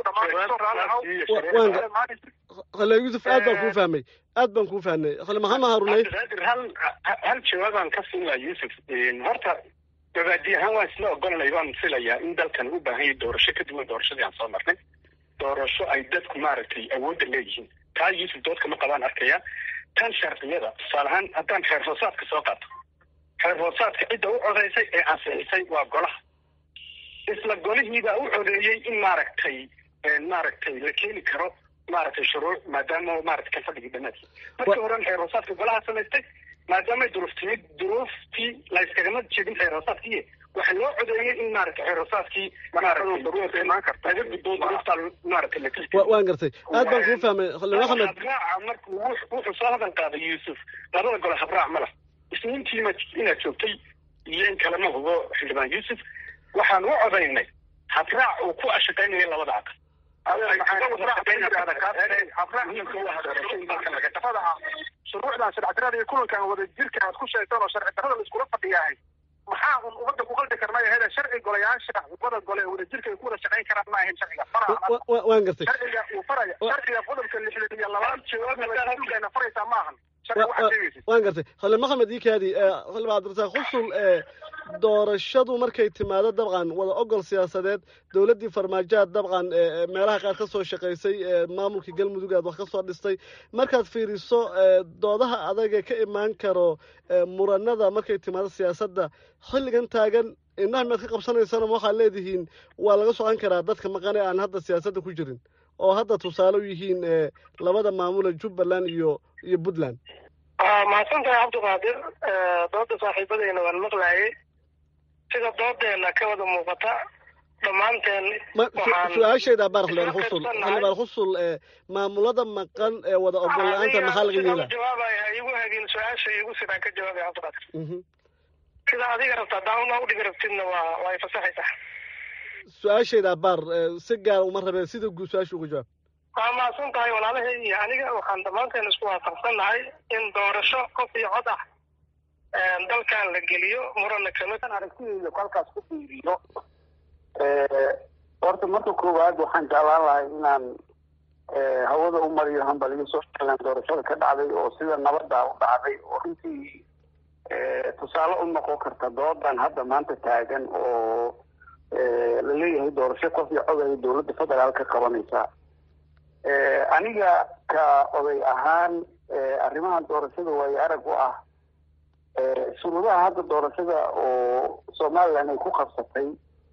khale yuusuf aad baan kuu fahmay aad baan kuu fahmay khale maxamed harunay hal hal jawaabaan ka siinlaa yuusuf horta mabaadi ahaan waan isla ogolanay waan filayaa in dalkan u baahan yahay doorasho ka duwan doorashadii aan soo marnay doorasho ay dadku maaragtay awoodda leeyihiin taa yuusuf dood kama qabaan arkaya tan sharciyada tusaale ahaan haddaan xeer hoosaadka soo qaato xeer hoosaadka cidda u codaysay ee ansixisay waa golaha isla golihiibaa u codeeyey in maaragtay maaragtay la keeni karo maaragtay shuruuc maadaama maaragtay kan fadhigii dhamaadkii markii horen xeer hoosaadka golaha samaystay maadaamay duruuf timid duruuftii la iskagama jeedin xeer hoosaadkii waxaa loo codeeyey in maaragtay xeer hoosaadkii laga gudbo duruufta maaragtay la waan gartay aad baan kuu fahmay khale maxamed habraaca marka wuxuu soo hadan qaaday yuusuf labada gole habraac ma lah isniintiima inaad joogtay iyo in kalema hubo xildhibaan yuusuf waxaan u codaynay habraac uu ku ashaqaynaya labada aqal shuruucdan sharci darada iyo kulankan wada jirka aad ku sheegtaan oo sharci darada la iskula fadhiyahay maxaa un ummadda ku qaldi karnay ahayde sharci golayaasha wada gole wadajirka ay ku wada shaqayn karaan ma ahayn sharciga faraha waan gartay sharciga uu faraya sharciga qodobka lixdan iyo labaad jawaabna faraysaa ma ahan sharciga waxaad sheegaysid waan gartay khali maxamed iikaadi khali cabdirasaaq xusul doorashadu markay timaado dabcan wada ogol siyaasadeed dowladdii farmaajoad dabcan meelaha qaar ka soo shaqaysay maamulkii galmudug aad wax ka soo dhistay markaad fiiriso doodaha adaga ka imaan karo muranada markay timaado siyaasadda xilligan taagan indhaha mead ka qabsanaysana ma waxaad leedihiin waa laga socon karaa dadka maqane aan hadda siyaasadda ku jirin oo hadda tusaale u yihiin labada maamule jubbaland iyo iyo puntland mahadsan tahay cabdiqaadir dooda saaxiibadeyna waan maqlaayay sida doodeena ka wada muuqata dhammaanteen su-aashayda baar xildhibaan xusul xildhibaan xusul maamulada maqan ee wada ogol la-aanta maxaa laga yeelaa jawaabaya igu hagin su-aasha igu sidaan ka jawaabaya cabdiqaadir sida adiga rabtaa daawna udhigi rabtidna waa waa ifasaxaysaa su-aashayda baar si gaar uma rabeen sida guud su-aasha uga jawaab waa mahadsan tahay walaalahay iyo aniga waxaan dhammaanteen isku waafaqsannahay in doorasho qof iyo cod ah dalkan la geliyo murana kamid aragtidayda kolkaas ku fiiriyo horta marka koowaad waxaan jeclaan lahay inaan hawada u mariyo hambaliyo somaliland doorashada ka dhacday oo sida nabada u dhacday oo runtii tusaale u noqon karta doodan hadda maanta taagan oo laleeyahay doorasho qof iyo cod ay dowladda federaal ka qabanaysaa aniga ka oday ahaan arrimahan doorashada waayo arag u ah shuruudaha hadda doorashada oo somaliland ay ku qabsatay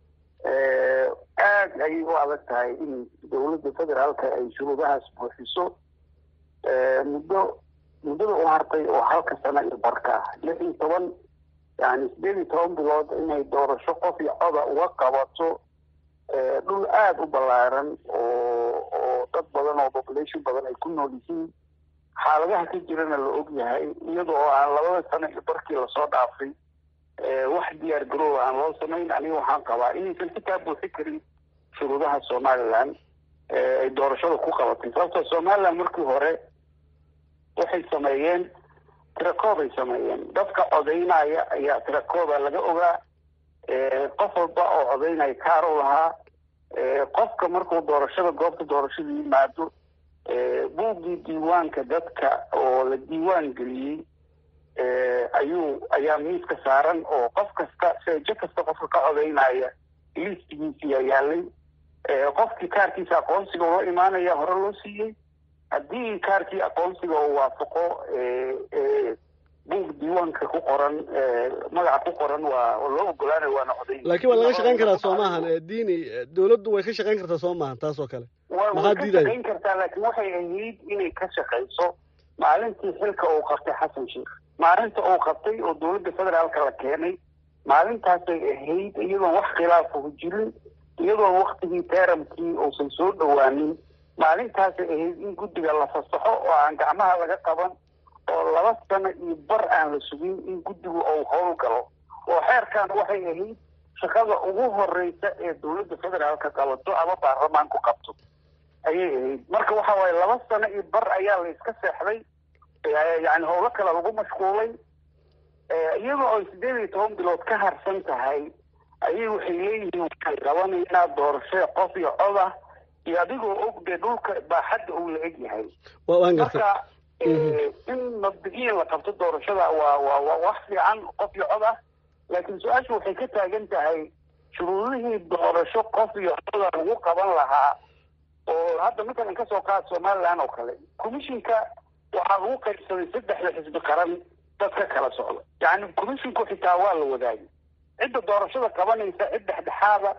aad ayay u adag tahay in dowladda federaalka ay shuruudahaas buuxiso muddo muddada u hartay oo halka sano iyo barka ah lix iyo toban yani sideed iyo toban bilood inay doorasho qof iyo coda uga qabato dhul aada u ballaaran oo oo dad badan oo population badan ay ku nool yihiin xaaladaha ka jirana la og yahay iyada oo aan labada sano iyo barkii lasoo dhaafay wax diyaar garooba aan loo samayn aniga waxaan qabaa inaysan xitaa buuxi karin shuruudaha somaliland ay doorashada ku qabatay sababtoo somaliland markii hore waxay sameeyeen tirakoob ay sameeyeen dadka codaynaya ayaa tirakooba laga ogaa qof walba oo codaynaya kaar u lahaa qofka markuu doorashada goobta doorashada yimaado buuggii diiwaanka dadka oo la diiwaan geliyey ayuu ayaa miiska saaran oo qof kasta seejo kasta qofka ka codaynaya liistigiisiyaa yaalay qofkii kaarkiisa aqoonsiga ula imaanaya hore loo siiyey haddii kaarkii aqoonsiga uu waafaqo buug diiwaanka ku qoran magaca ku qoran waa loo ogolaanaya waana codayn laakiin waa laga shaqayn karaa soo maahan diini dawladdu way ka shaqayn kartaa soo maahan taas oo kale way ka shaqayn kartaa laakiin waxay ahayd inay ka shaqayso maalintii xilka uu qabtay xasan sheekh maalinta uu qabtay oo dowladda federaalka la keenay maalintaasay ahayd iyadoon wax khilaafahu jirin iyadoon waktigii teramkii uusan soo dhowaanin maalintaasay ahayd in guddiga la fasaxo oo aan gacmaha laga qaban oo laba sano iyo bar aan la sugin in guddigu uu howl galo oo xeerkan waxay ahayd shaqada ugu horeysa ee dowladda federaalka qabato ama baarlamaanku qabto ayay ahayd marka waxa waaye laba sano iyo bar ayaa la iska seexday yani howlo kale lagu mashquulay iyadoo ay sideed iyo toban bilood ka harsan tahay ayay waxay leeyihiin waxay qabanaynaa doorasho qof iyo cod ah iyo adigoo og dee dhulka baaxadda uu la eg yahay marka in mabdigiin la qabto doorashada waa waa waa wax fiican qof iyo cod ah laakiin su-aashu waxay ka taagan tahay shuruudihii doorasho qof iyo coda lagu qaban lahaa oo hadda matalan kasoo qaad somaliland oo kale commissionka waxaa lagu qaybsaday saddexda xisbi qaran dad ka kala socda yani commisshinku xitaa waa la wadaagay cidda doorashada qabanaysa cid dhexdhexaada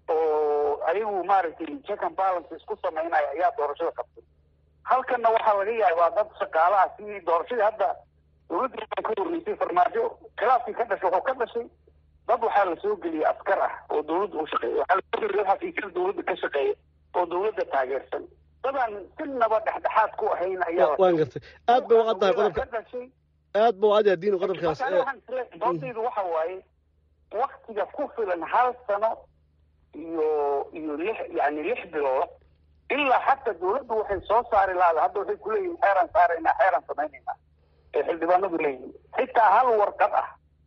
oo ayagu maaragtay check and balance isku samaynaya ayaa doorashada qabtay halkanna waxaa laga yaabaa dad shaqaalaha sidii doorashadii hadda dowladda ka horreysay farmaajo khilaafkii ka dhashay wuxuu ka dhashay dad waxaa lasoo geliyay askar ah oo dowladda u shaqeeya waxaa lasoo geliyay xafiisyada dowladda ka shaqeeya oo dowladda taageersan dadaan sinaba dhexdhexaad ku ahayn ayaa waan gartay aad bay ucad tahay qodobka aad ba ucad yahay diin qodobkaas doodaydu waxa waaye waktiga ku filan hal sano iyo iyo lix yani lix bilood ilaa xataa dowladdu waxay soo saari lahaada hadda waxay kuleeyihin xeeraan saaraynaa xeeraan samaynayna ee xildhibaanadu leeyihin xitaa hal warqad ah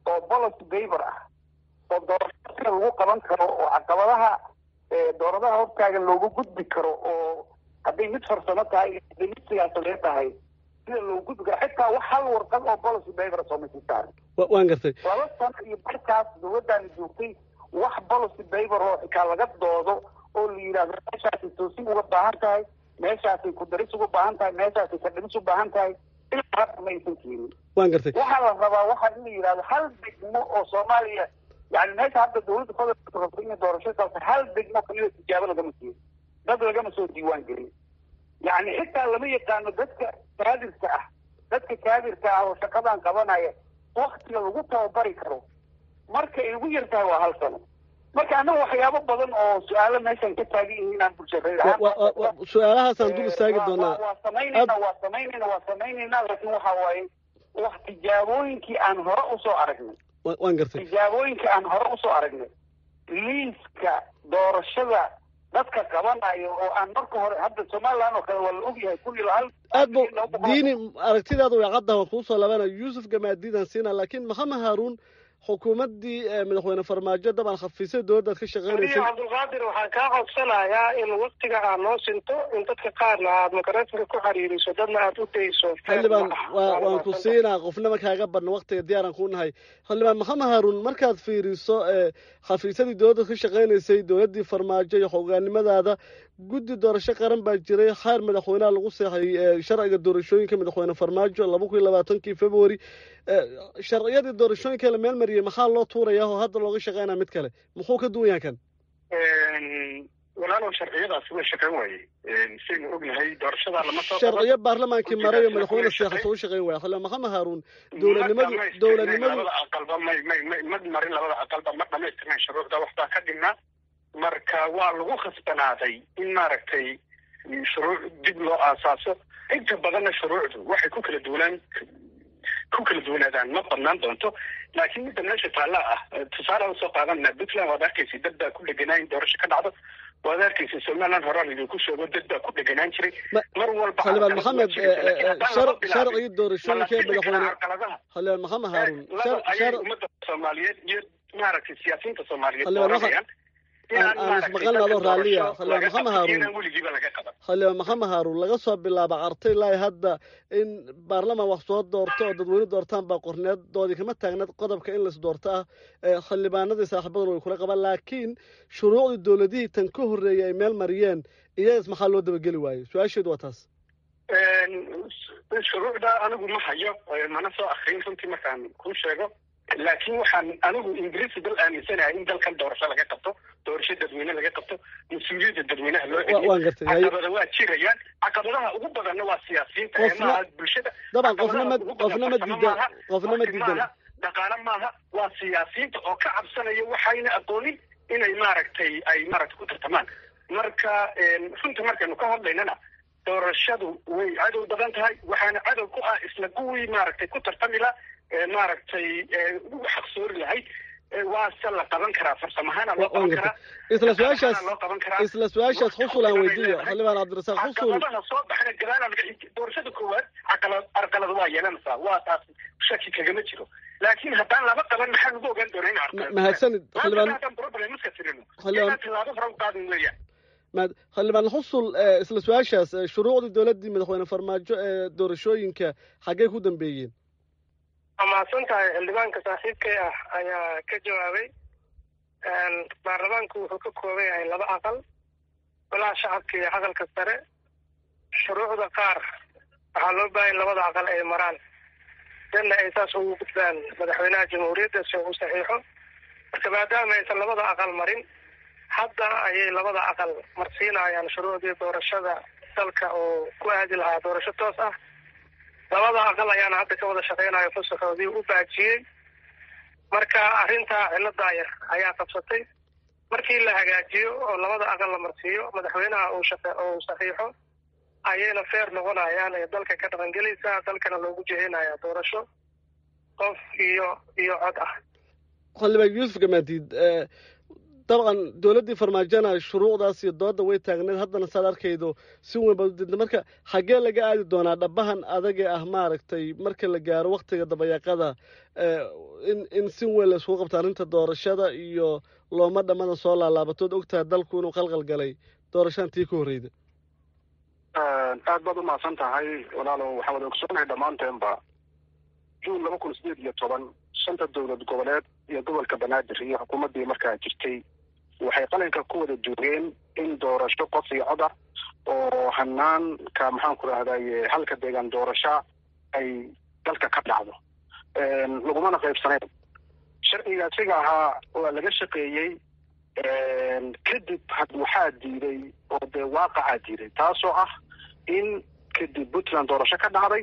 oo policy paper ah oo doorashada lagu qaban karo oo caqabadaha dooradaha hortaagan loogu gudbi karo oo hadday mid farsamo tahay hadday mid siyaasadeed tahay sida loogu gudbi karo xitaa wax hal warqad oo policy paper soomasi saaran waan gartay laba sano iyo markaas dawladdaani joogtay wax policy paper oo xitaa laga doodo oo la yidhahdo meeshaasay toosin uga baahan tahay meeshaasay kudaris uga baahan tahay meeshaasay kadhimis u baahan tahay ilaa hadda ma aysan keenin waan gartay waxaa la rabaa waxaa in la yidhahdo hal degmo oo soomaaliya yani meesha hadda dawladda federaalka rabto inay doorasho qabto hal degmo kamida tijaabo lagama siin dad lagama soo diiwaan gelin yani xitaa lama yaqaano dadka kaadirka ah dadka kaadirka ah oo shaqadan qabanaya waktiga lagu tababari karo marka ay ugu yar tahay waa hal sano marka annaga waxyaabo badan oo su-aalo meeshan ka taagan yihiin aan bulshareed su-aalahaasaan dul istaagi doonaa waa samaynayna waa samaynayna waa samaynayna laakiin waxa waaye wax tijaabooyinkii aan hore usoo aragnay waan gartay tijaabooyinkii aan hore usoo aragnay liiska doorashada dadka qabanayo oo aan marka hore hadda somaliland oo kale waa la ogyahay kun iyo hal aad bu diini aragtidaada way caddaha waan kuusoo labanaya yuusuf gamaadiidaan siina laakiin maxamed haaruun xukuumaddii madaxweyne farmaajo dabcan khafisay dowladdaad ka shaqeynaysay cabdulqaadir waxaan kaa codsanayaa in waktiga aad noo sinto in dadka qaarna aad makareetanka ku xiriiriso dadna aad u dayso xildhibaan waa waan ku siinaa qofnama kaaga badna waktiga diyaaran ku nahay xildhibaan maxamed haaruun markaad fiiriso khafiisadii dowladdaad ka shaqeynaysay dowladdii farmaajo iyo hogaanimadaada guddi doorasho qaran baa jiray xeer madaxweyneha lagu seexay sharciga doorashooyinka madaxweyne farmaajo laba kun iyo labaatankii february sharciyadii doorashooyinka la meel mariyey maxaa loo tuurayaa oo hadda looga shaqeynaa mid kale muxuu ka duwan yahan kan walaalow sharciyadaasi way shaqeyn waaye saynu ognahay doorashada lama soo sharciyo baarlamaankii maray oo madaxweyne seexato u shaqeyn waaya xildhibaan maxamed haaruun dowladnimadu dowladnimadu labada aqalba may may may ma marin labada aqalba ma dhamaystirnayn shuruucda waxbaa ka dhignaa marka waa lagu khasbanaaday in maaragtay shuruuc dib loo aasaaso inta badanna shuruucdu waxay ku kala duwanaan ku kala duwanaadaan ma badnaan doonto laakiin midda meesha taalla ah tusaale usoo qaadanaa puntland waad arkaysa dad baa ku dheganaa in doorasho ka dhacdo waad arkaysa somaliland horaan idinku sheego dad baa ku dheganaan jiray mar walba xildhibaan maxamed sharcigii doorashooyinka ee madaxweyne xildhibaan maxamed haaruun ayay ummadda soomaaliyeed iyo maaragtay siyaasiyiinta soomaaliyeed xildhibaan dooranayaan aan ismaqalna adoo raalliya xildhibaan maxamed haaruun weligiiba laga qaban xildhibaan maxamed haaruun laga soo bilaabo cartay ilaa hadda in baarlamaan wax soo doorto oo dadweyne doortaan baa qorneedoodii kama taagneed qodobka in lais doorto ah xildhibaanadii saaxiibaduna way kula qabaan laakiin shuruucdii dowladihii tan ka horreeyay ay meel mariyeen iyadas maxaa loo dabageli waayey su-aasheedu waa taas shuruucda anigu ma hayo mana soo akrin runtii markaan kuu sheego laakiin waxaan anigu ingiriisi dal aaminsanahay in dalkan doorasho laga qabto doorasho dadweyne laga qabto mas-uuliyadda dadweynaha loo waan gartay caqabada waa jirayaan caqabadaha ugu badanna waa siyaasiyiinta ee maaha bulshada daban qofna ma qofna ma diidan qofna ma diidan dhaqaale maaha waa siyaasiyiinta oo ka cabsanaya waxayna aqoonin inay maaragtay ay maaragtay ku tartamaan marka runta markaynu ka hadlaynana doorashadu way cadow badan tahay waxaana cadow ku ah isla kuwii maaragtay ku tartami la maaragtay ugu xaqsoori lahayd waase la qaban karaa farsamahaana loo qaban karaa isla su-aashaas loo qaban karaa isla su-aashaas xusul aan weydiiyo xildhibaan cabdirasaaq xusul caqabadaha soo baxna gadaala laga doorashada koowaad caqalad arqalad waa yeelanaysaa waa taas shaki kagama jiro laakiin haddaan laba qaban maxaa lagu ogaan doonaa in arqalad mahadsanid xildhibaan haddaan problem iska tirino Xildhibaan- inaan tilaabo hore u qaadin weeyaan mahad xildhibaan xusul isla su-aashaas shuruucdii dowladdii madaxweyne farmaajo ee doorashooyinka xaggee ku dambeeyeen waa mahadsan tahay xildhibaanka saaxiibkay ah ayaa ka jawaabay baarlamaanku wuxuu ka kooban yahay laba aqal golaha shacabka iyo aqalka sare shuruucda qaar waxaa loo baahan labada aqal ay maraan dadna ay saas ugu gudbaan madaxweynaha jamhuuriyadda si uu saxiixo marka maadaama aysan labada aqal marin hadda ayay labada aqal marsiinayaan shuruucdii doorashada dalka oo ku aadi lahaa doorasho toos ah labada aqal ayaana hadda ka wada shaqeynayo fasaxoodii u baajiyey marka arrintaa cilada yar ayaa qabsatay markii la hagaajiyo oo labada aqal la marsiiyo madaxweynaha uu shaqe uu saxiixo ayayna feer noqonayaan ee dalka ka dhaqangelaysa dalkana loogu jehinaya doorasho qof iyo iyo cod ah xildhibaan yuusuf gamaadiid dabcan dowladdii farmaajona shuruucdaas iyo dooda way taagneed haddana saad arkaydo si weyn baad udidna marka xaggee laga aadi doonaa dhabahan adagee ah maaragtay marka la gaaro waktiga dabayaaqada in in si weyn la iskugu qabto arrinta doorashada iyo looma dhammadan soo laalaabatood ogtaha dalku inuu qalqal galay doorashadan tii ka horreyda aad baad umahadsan tahay walaalo waxaa wada ogsoonahay dhammaanteenba juun laba kun sideed iyo toban shanta dowlad goboleed iyo gobolka banaadir iyo xukuumaddii markaa jirtay waxay qalinka ku wada joogeen in doorasho qof iyo cod ah oo hanaanka maxaan ku rahdaye halka deegaan doorasha ay dalka ka dhacdo lagumana qaybsanayn sharciga isaga ahaa waa laga shaqeeyey kadib waxaa diiday oo dee waaqacaa diiday taasoo ah in kadib puntland doorasho ka dhacday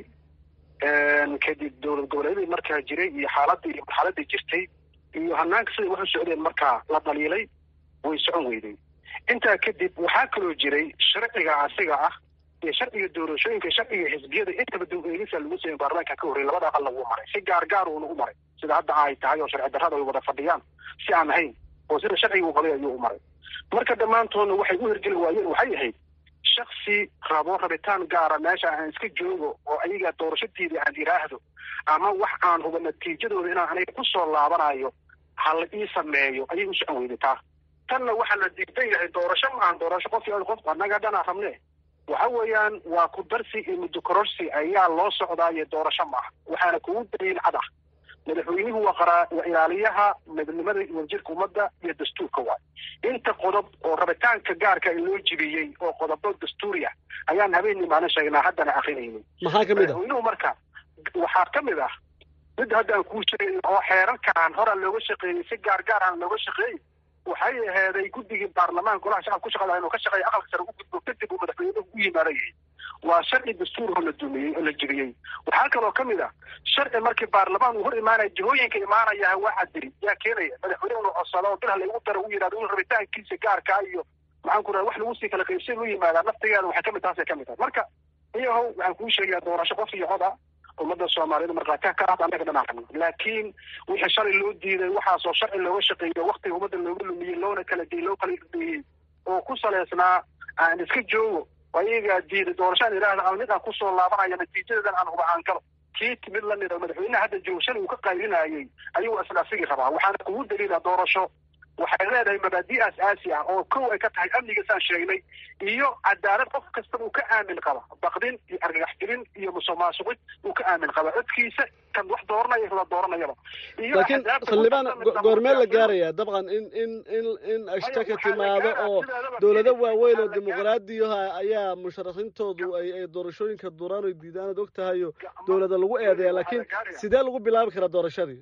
kadib dowlad goboleedyadii markaa jiray iyo xaaladii xaaladii jirtay iyo hanaanka siday wax u socdeen markaa la dhaliilay way socon weyday intaa kadib waxaa kaloo jiray sharciga asiga ah iyo sharciga doorashooyinka sharciga xisbiyada intaba dib eegisa lagu sameyn baarlamaanka ka horrey labada aqal lagu maray si gaar gaar uuna u maray sida hadda ay tahay oo sharci darrada ay wada fadhiyaan si aan ahayn oo sida sharciga uu qabay ayuu u maray marka dhammaantoodna waxay u hirgeli waayeen waxay ahayd shaksi rabo rabitaan gaara meesha aan iska joogo oo ayaga doorashadiidii aan iraahdo ama wax aan huba natiijadooda inaan aniga kusoo laabanayo ha la ii sameeyo ayay u socon weyday taa tanna waxaa la diidan yahay doorasho maahan doorasho qof qof annaga dhanaa rabne waxa weeyaan waa ku darsi iyo muddo kororsi ayaa loo socdaayo doorasho maaha waxaana kugu daliil cad ah madaxweynuhu waa qaraa waa ilaaliyaha midnimada wadajirka ummadda iyo dastuurka waay inta qodob oo rabitaanka gaarka loo jibiyey oo qodobo dastuuri ah ayaan habeenii maalin sheegnaa haddana akrinaynay maxaa kamid ah madaxweynuhu marka waxaa kamid ah mid haddaan kuu sheegay oo xeerarkaan horaa looga shaqeeyey si gaar gaar aan looga shaqeeyey waxay aheeday guddigii baarlamaanka golaha shacabka ku shaqada inuu ka shaqeeya aqalka sare u gudbo kadib uu madaxweynuhu u yimaadayay waa sharci dastuur oo la dumiyey oo la jibiyey waxaa kaloo kamid ah sharci markii baarlamaan uu hor imaanaya jihooyinka imaanayaha waa cadiri yaa keenaya madaxweyne inu codsado oo bilha laygu daro u yidhahdo in rabitaankiisa gaarkaa iyo maxaan ku raha wax lagu sii kala qaybsan u yimaadaa naftigeeda waxay kamid taasay kamid tahay marka iyahow waxaan kuu sheegayaa doorasho qof iyo cod ah ummadda soomaaliyeed markhaatiha ka ah annaga dhanaan rabno laakiin wixii shalay loo diiday waxaasoo sharci looga shaqeeyo waktiga ummadda looga lumiyey loona kala diyey loo kala dhumiyey oo ku saleysnaa aan iska joogo ayagaa diiday doorashaan idhaahda aan mid aan kusoo laabanaya natiijadeedan aan huba aan galo kii timid la mida madaxweynaha hadda joogo shalay uu ka qaylinayay ayuu isla asigii rabaa waxaana kugu daliila doorasho waxay leedahay mabaadi aas-aasi ah oo kow ay ka tahay amniga saan sheegnay iyo cadaalad qof kastaba uu ka aamin qaba baqdin iyo argagaxgelin iyo musuqmaasuqid uu ka aamin qaba codkiisa kan wax dooranaya kala dooranayaba laakiin xildhibaan goormee la gaaraya dabcan in in in in ashtaka timaado oo dowlado waaweyn oo dimuqraadiyaha ayaa musharaxiintoodu ay ay doorashooyinka duraan oy diidaan ood og tahayo dowlada lagu eedeeya laakiin sidee lagu bilaabi karaa doorashadii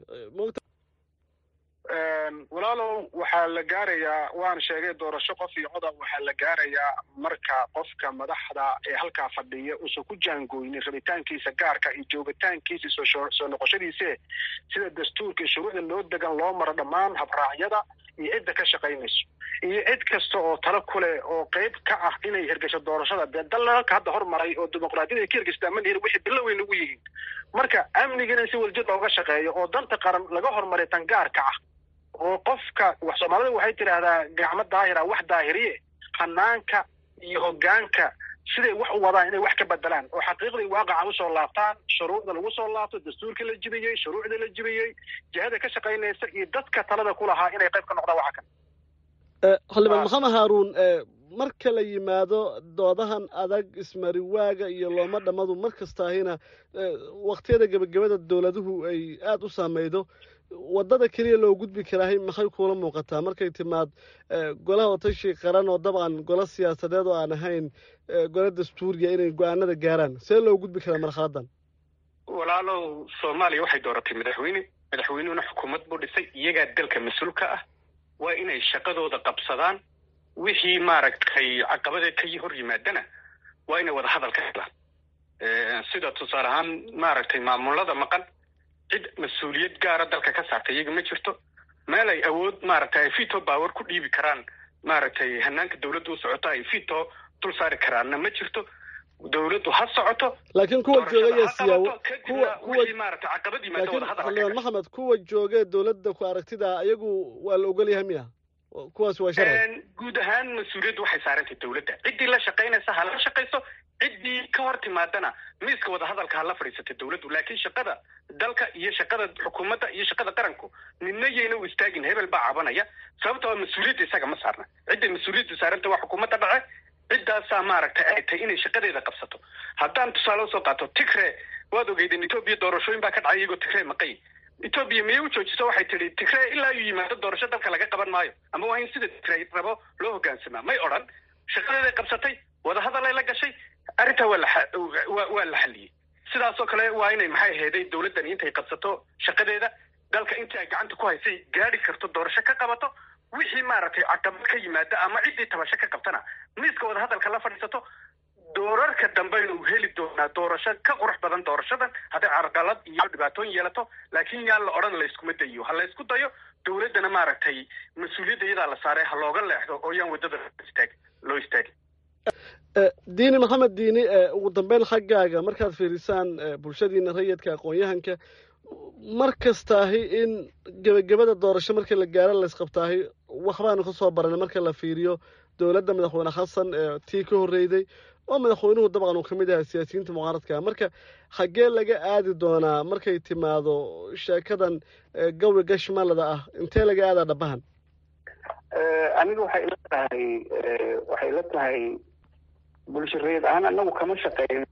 walaalow waxaa la gaarayaa waan sheegay doorasho qof iyo coda waxaa la gaarayaa marka qofka madaxda ee halkaa fadhiya uusan ku jaangooynin rabitaankiisa gaarka iyo joogitaankiisa soo noqoshadiise sida dastuurka iyo shuruucda loo degan loo maro dhammaan habraacyada iyo cidda ka shaqaynayso iyo cid kasta oo talo kuleh oo qeyb ka ah inay hirgasho doorashada dee dalalka hadda hormaray oo dimuqraadiyada ay ka hirgastaa ma lihin wixii bilo weyn ugu yihiin marka amnigana si waljid looga shaqeeyo oo danta qaran laga hormaray tan gaarka ah oo qofka wax soomaalida waxay tidhaahdaa gacmo daahira wax daahiriye hanaanka iyo hoggaanka siday wax u wadaan inay wax ka bedelaan oo xaqiiqdii waaqaca usoo laabtaan shuruucda lagu soo laabto dastuurkii la jibiyey shuruucdii la jibiyey jihada ka shaqaynaysa iyo dadka talada ku lahaa inay qayb ka noqdaan waxa kan xildhibaan maxamed haaruun marka la yimaado doodahan adag ismariwaaga iyo looma dhammadu mar kastaahina waktiyada gebagabada dowladuhu ay aada u saameydo waddada keliya loo gudbi karaahay maxay kuula muuqataa markay timaad golaha watashi qaran oo dabcan golo siyaasadeed oo aan ahayn golo dastuuriya inay go-aanada gaaraan see loo gudbi karaa marxaladan walaalow soomaaliya waxay dooratay madaxweyne madaxweynuhuna xukuumad buu dhisay iyagaa dalka mas-uulka ah waa inay shaqadooda qabsadaan wixii maaragtay caqabada ka hor yimaadana waa inay wada hadal ka helaan sida tusaale ahaan maaragtay maamulada maqan cid mas-uuliyad gaara dalka ka saarta iyaga ma jirto meel ay awood maaragtay ay fito power ku dhiibi karaan maaragtay hanaanka dowladda u socoto ay fito dul saari karaanna ma jirto dowladdu ha socoto laakiin kuwa joogaya siyaawo kuwa kuwa maaragtay caqabad yimaado wada hadal xildhibaan maxamed kuwa joogee dowladda ku aragtida iyagu waa la ogolyahay miya kuwaas waa sharci guud ahaan mas-uuliyaddu waxay saarantay dawladda ciddii la shaqaynaysa ha la shaqayso ciddii ka hor timaadana miiska wadahadalka ha la fadhiisatay dawladdu laakiin shaqada dalka iyo shaqada xukuumadda iyo shaqada qaranku midna yayna u istaagin hebel baa cabanaya sababtoo mas-uuliyadda isaga ma saarna cidday mas-uuliyaddu saaranta waa xukuumadda dhace ciddaasaa maaragtay ay tahay inay shaqadeeda qabsato haddaan tusaale usoo qaato tigre waad ogeydeen etoobiya doorashooyin baa ka dhacay iyagoo tigre maqay etoobiya miyay u joojiso waxay tidhi tigre ilaa uu yimaado doorasho dalka laga qaban maayo ama waa in sida tigre rabo loo hogaansamaa may odhan shaqadeeday qabsatay wadahadalay la gashay arrintaa waa la waa la xalliyey sidaasoo kale waa inay maxay aheeday dawladdani intay qabsato shaqadeeda dalka intii ay gacanta ku haysay gaadhi karto doorasho ka qabato wixii maaragtay caqabad ka yimaada ama ciddii tabasho ka qabtana miiska wadahadalka la fadhiisato doorarka dambaynu heli doonaa doorasho ka qurux badan doorashadan hadday carqalad iyo dhibaatooyin yeelato laakiin yaan la odhan layskuma dayo ha laysku dayo dawladdana maaragtay mas-uuliyadda iyadaa la saaray ha looga leexdo oo yaan waddada istaag loo istaagin diini maxamed diini ugu dambeyn xaggaaga markaad fiirisaan bulshadiina rayidka aqoon-yahanka mar kastaahi in gebagabada doorasho markii la gaaro laysqabtaahi waxbaanu ka soo baranay marka la fiiriyo dowladda madaxweyne xasan ee tii ka horreyday oo madaxweynuhu dabcan uu ka mid yahay siyaasiyiinta mucaaradka marka xaggee laga aadi doonaa markay timaado sheekadan gawi gashmalada ah intee laga aadaa dhabahan aniga waxay ila tahay waxay ila tahay bulshareed ahaan anagu kama shaqeyno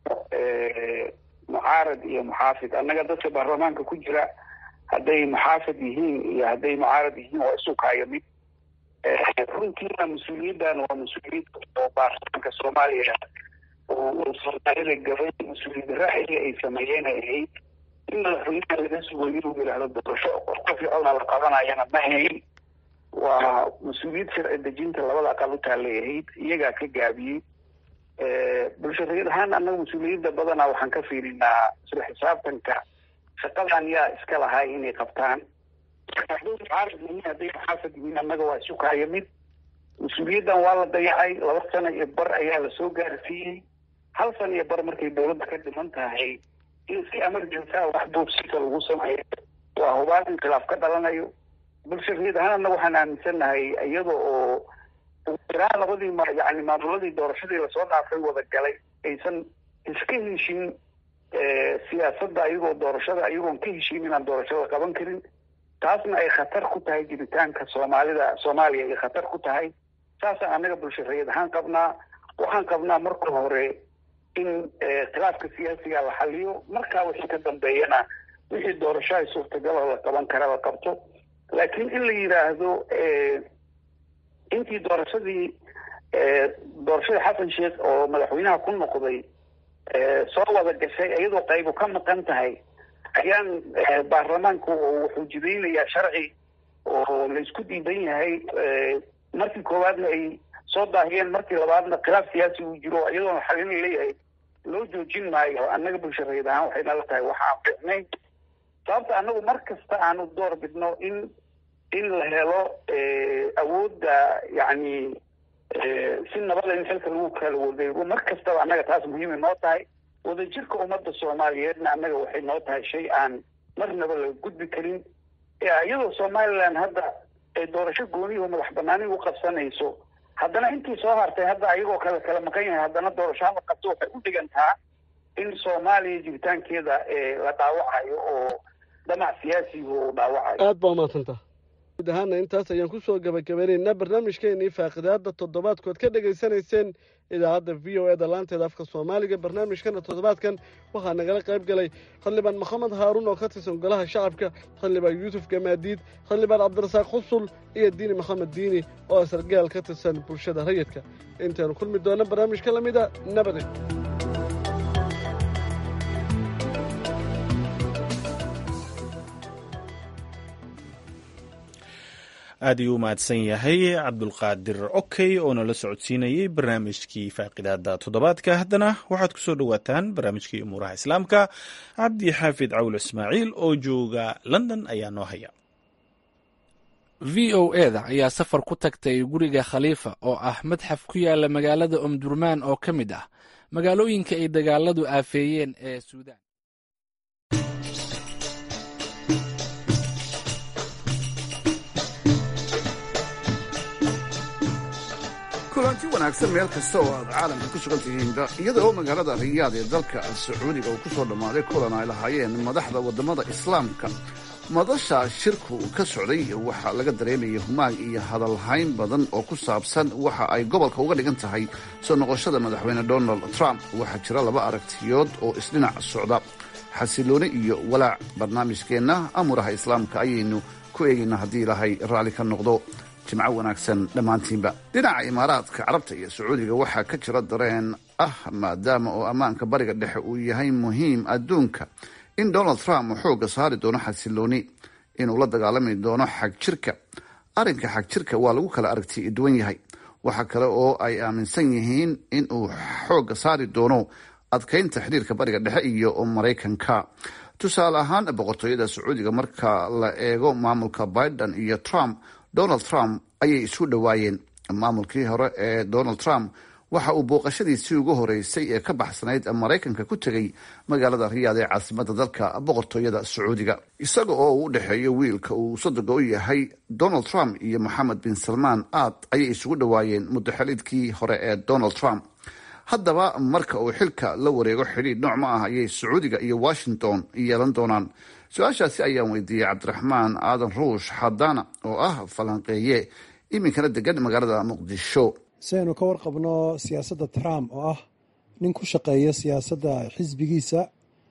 mucaarad iyo muxaafid annaga dadka baarlamaanka ku jira hadday muxaafid yihiin iyo hadday mucaarad yihiin waa isu kaayo mid runtiina mas-uuliyaddan waa mas-uuliyad oo baarlamaanka soomaaliya oo soomaalida gabay mas-uuliyad raaciga ay sameeyeen ay ahayd in madaxweynaha laga sugo inuu yidhaahdo doorasho qof ficona la qabanayana ma hayn waa mas-uuliyad sharci dejinta labada aqal u taallay ahayd iyagaa ka gaabiyey bulshareed ahaan annaga mas-uuliyadda badanaa waxaan ka fiirinaa isla xisaabtanka shaqadan yaa iska lahay inay qabtaan hadday mucaarad yihiin hadday muxaafad yihiin annaga waa isu kaayo mid mas-uuliyaddan waa la dayacay laba sano iyo bar ayaa lasoo gaarsiiyey hal sano iyo bar markay dawladda ka dhiman tahay in si emergency ah wax buubsika lagu sameeyo waa hubaan in khilaaf ka dhalanayo bulshareed ahaan annaga waxaan aaminsannahay iyada oo iraan labadii ma yani maamuladii doorashadii lasoo dhaafay wada galay aysan iska heshin siyaasadda ayagoo doorashada ayagoon ka heshin inaan doorashada qaban karin taasna ay khatar ku tahay jiritaanka soomaalida soomaaliya ay khatar ku tahay saasaan annaga bulshareed ahaan qabnaa waxaan qabnaa marka hore in khilaafka siyaasiga la xaliyo markaa wixii ka dambeeyana wixii doorasho ay suurtagalo la qaban kara la qabto laakiin in la yidhaahdo intii doorashadii doorashadii xasan sheekh oo madaxweynaha ku noqday soo wada gashay iyadoo qaybu ka maqan tahay ayaan baarlamaanku wuxuu jidaynayaa sharci oo la isku diidan yahay markii koowaadna ay soo daahiyeen markii labaadna khilaaf siyaasi uu jiro iyadoona xalin leeyahay loo joojin maayo annaga bulshareed ahaan waxay nala tahay waxa aan ficnayn sababta annagu mar kasta aanu door bidno in in la helo awoodda yacni si nabada in xilka lagu kala wadeego mar kastaba annaga taas muhiimay noo tahay wadajirka ummadda soomaaliyeedna annaga waxay noo tahay shay aan marnaba laga gudbi karin iyadoo somaliland hadda ay doorasho gooniyaho madax banaani u qabsanayso haddana intii soo hartay hadda ayagoo kale kala maqan yahay haddana doorasho hala qabto waxay u dhigantaa in soomaaliya jiritaankeeda la dhaawacayo oo dhamac siyaasiga uu dhaawacayo aada baa umaadsanta guud ahaana intaas ayaan kusoo gabagabeynaynaa barnaamijkeenii faaqidaada toddobaadkood ka dhegaysanayseen idaacadda v o e da laanteeda afka soomaaliga barnaamijkana toddobaadkan waxaa nagala qayb galay xildhibaan maxamed haaruun oo ka tirsan golaha shacabka xildhibaan yuusuf gamaadiid xildhibaan cabdirasaaq xusul iyo diini maxamed diini oo sargaal ka tirsan bulshada rayidka intaynu kulmi doona barnaamijka lamida nabade aad ayuu u mahadsan yahay cabdulqaadir okey oo nala socodsiinayey barnaamijkii faaqidaada toddobaadka haddana waxaad ku soo dhowaataan barnaamijkii umuuraha islaamka cabdi xaafid cawl ismaaciil oo jooga london ayaa noo haya v o e da ayaa safar ku tagtay guriga khaliifa oo ah madxaf ku yaala magaalada omdurmaan oo ka mid ah magaalooyinka ay dagaaladu aafeeyeen ee suudaan wanaagsan meel kasta oo aad caalamka ku sugan tihiinba iyada oo magaalada riyaad ee dalka sacuudiga uu ku soo dhammaaday kulan ay lahaayeen madaxda waddamada islaamka madasha shirku ka socday waxaa laga dareemayay humaag iyo hadalhayn badan oo ku saabsan waxa ay gobolka uga dhigan tahay soo noqoshada madaxweyne donald trump waxaa jira laba aragtiyood oo isdhinac socda xasilooni iyo walaac barnaamijkeenna amuraha islaamka ayaynu ku eegaynaa haddii ilaahay raalli ka noqdo jimco wanaagsan dhammaantiinba dhinaca imaaraadka carabta iyo sacuudiga waxaa ka jira dareen ah maadaama oo ammaanka bariga dhexe uu yahay muhiim adduunka in donald trump uu xoogga saari doono xasilooni inuu la dagaalami doono xag jirka arrinka xag jirka waa lagu kala aragti duwan yahay waxa kale oo ay aaminsan yihiin in uu xoogga saari doono adkaynta xidhiirka bariga dhexe iyo maraykanka tusaale ahaan boqortooyada sacuudiga marka la eego maamulka biden iyo trump donald trump ayay isu dhowaayeen maamulkii hore ee donald trump waxa uu booqashadiisii ugu horeysay ee ka baxsanayd maraykanka ku tegay magaalada riyaad ee caasimada dalka boqortooyada sacuudiga isaga oo uu u dhexeeyo wiilka uu sodoga u yahay donald trump iyo moxamed bin salmaan aad ayay isugu dhowaayeen muddaxelidkii hore ee donald trump haddaba marka uu xilka la wareego xidhiidh nooc ma ah ayay sacuudiga iyo washington yeelan doonaan su-aashaasi ayaan weydiiyey cabdiraxmaan aadan ruush xadaana oo ah falanqeeye iminkana degan magaalada muqdisho si aynu ka warqabno siyaasadda trump oo ah nin ku shaqeeya siyaasadda xisbigiisa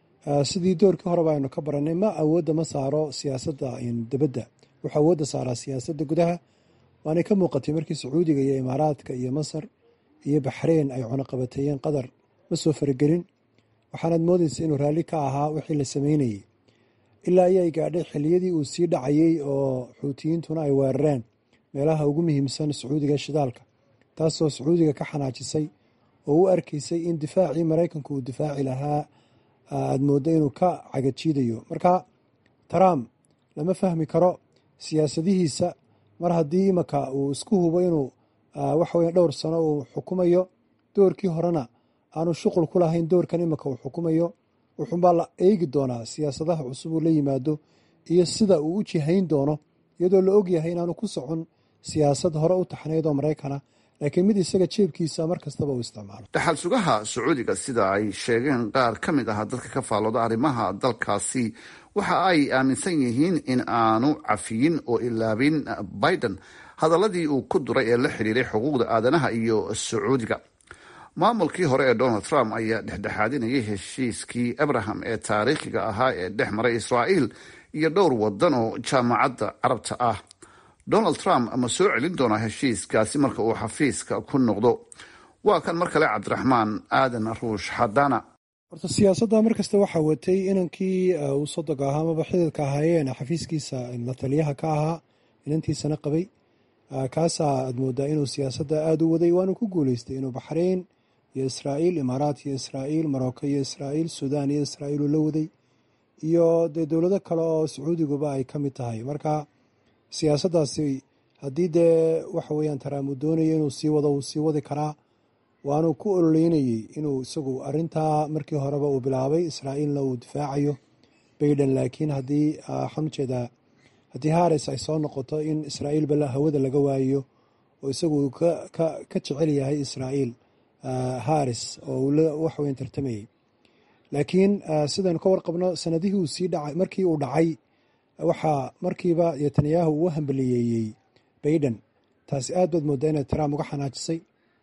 sidii doorkii horeba aynu ka baranay ma awoodda ma saaro siyaasadda dibadda wuxuu awoodda saaraa siyaasadda gudaha waanay ka muuqatay markii sacuudiga iyo imaaraadka iyo masar iyo baxreyn ay cunuqabateeyeen qatar ma soo faragelin waxaanaad moodaysa inuu raalli ka ahaa wixii la sameynayey ilaa ayay gaadhay xiliyadii uu sii dhacayey oo xuutiyiintuna ay weerareen meelaha ugu muhiimsan sacuudiga ee shidaalka taasoo sacuudiga ka xanaajisay oo u arkaysay in difaacii maraykanku uu difaaci lahaa aada mooddo inuu ka cagajiidayo marka trump lama fahmi karo siyaasadihiisa mar haddii imaka uu isku hubo inuu waxaweya dhowr sano uu xukumayo doorkii horena aanu shuqul ku lahayn doorkan imika uu xukumayo wuxuunbaa la eegi doonaa siyaasadaha cusub uu la yimaado iyo sida uu u jihayn doono iyadoo la ogyahay inaanu ku socon siyaasad hore u taxnayd oo maraykana laakiin mid isaga jeebkiisa mar kastaba uu isticmaalo dhaxal sugaha sacuudiga sida ay sheegeen qaar ka mid ah dadka ka faallooda arrimaha dalkaasi waxa ay aaminsan yihiin in aanu cafiyin oo ilaabin biden hadaladii uu ku duray ee la xidhiiray xuquuqda aadanaha iyo sacuudiga maamulkii hore ee donald trump ayaa dhexdhexaadinayay heshiiskii abraham ee taariikhiga ahaa ee dhex maray israa'iil iyo dhowr wadan oo jaamacadda carabta ah donald trump ma soo celin doonaa heshiiskaasi marka uu xafiiska ku noqdo waa kan mar kale cabdiraxmaan aadan ruush xadana horta siyaasadda mar kasta waxaa watay inankii uu sodoga ahaa amaba xididka ahaayeen xafiiskiisa la taliyaha ka ahaa inantiisana qabay kaasaa aad moodaa inuu siyaasadda aada u waday waanu ku guuleystay inuu baxrayn iyo israa'iil imaaraat iyo israa'iil marocco iyo israa'iil suudaan iyo israa'iil uu la waday iyo dee dowlado kale oo sacuudiguba ay ka mid tahay marka siyaasaddaasi haddii dee waxa weeyaan taraam uu doonaya inuu sii wado uu sii wadi karaa waanuu ku ololeynayey inuu isagu arintaa markii horeba uu bilaabay israa'iilna uu difaacayo baiden laakiin haddii waxaan ujeedaa haddii haris ay soo noqoto in israa'iilba hawada laga waayo oo isagu ka jecel yahay israa'iil haris oo uu waxweyn tartamayey laakiin sidaynu ka warqabno sanadihii uu sii dhacay markii uu dhacay waxaa markiiba netanyahu uu hambaliyeeyey baiden taasi aad baad moodaa inay trump uga xanaajisay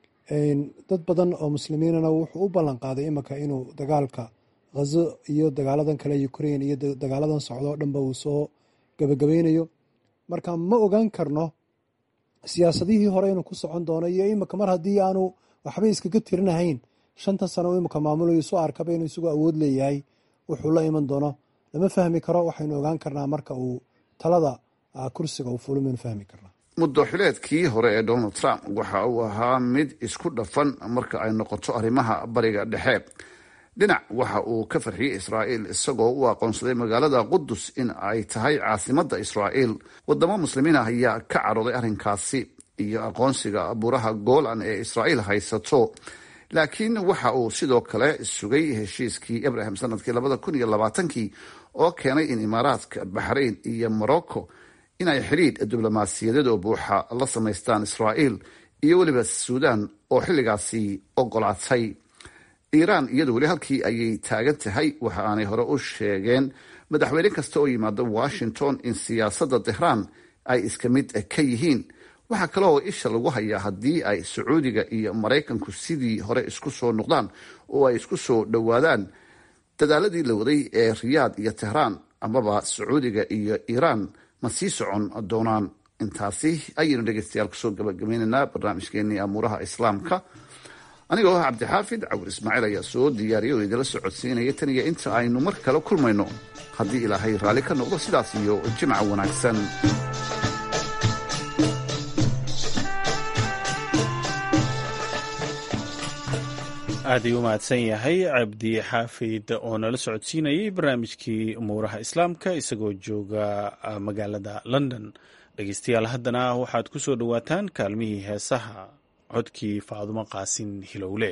dad badan oo muslimiinana wuxuu u ballan qaaday imika inuu dagaalka khazo iyo dagaaladan kale ukrain iyo dagaaladan socdo o dhanba uu soo gabagabeynayo marka ma ogaan karno siyaasadihii hore inuu ku socon doono iyo imika mar haddii aanu waxba iskaga tirinahayn shanta sano imika maamulayo isu arkaba inuu isagu awood leeyahay wuxuu la iman doono lama fahmi karo waxaynu ogaan karnaa marka uu talada kursiga uu fulo maynu fahmi karnaa muddoxileedkii hore ee donald trump waxa uu ahaa mid isku dhafan marka ay noqoto arrimaha bariga dhexe dhinac waxa uu ka farxiyey israa'iil isagoo u aqoonsaday magaalada qudus in ay tahay caasimadda israa'iil wadamo muslimiin ah ayaa ka cadhooday arrinkaasi iyo aqoonsiga buuraha golan ee israa'iil haysato laakiin waxa uu sidoo kale sugay heshiiskii abraham sanadkii labada kun iyo labaatankii oo keenay in imaaraadka baxrayn iyo morocco inay xidhiidh diblomaasiyadeed oo buuxa la samaystaan israa'iil iyo weliba suudaan oo xilligaasi ogolaatay iiraan iyadu weli halkii ayay taagan tahay waxa aanay hore u sheegeen madaxweyne kasta oo yimaada washington in siyaasadda tehraan ay iska mid ka yihiin waxaa kale oo isha lagu hayaa haddii ay sacuudiga iyo maraykanku sidii hore isku soo noqdaan oo ay isku soo dhowaadaan dadaaladii la waday ee riyaad iyo tehraan amaba sacuudiga iyo iiraan ma sii socon doonaan intaasi ayaynu dhegeystayaal kusoo gabagabaynaynaa barnaamijkeenii amuuraha islaamka anigoo ah cabdixaafid cawir ismaaciil ayaa soo diyaariya oo idila socodsiinaya tan iyo inta aynu mar kale kulmayno haddii ilaahay raalli ka noqdo sidaas iyo jimca wanaagsan aad ayuu u mahadsan yahay cabdi xaafid oo nala socodsiinayay barnaamijkii umuuraha islaamka isagoo jooga magaalada london dhegeystayaal haddana waxaad ku soo dhowaataan kaalmihii heesaha codkii faadumo qaasin hilowle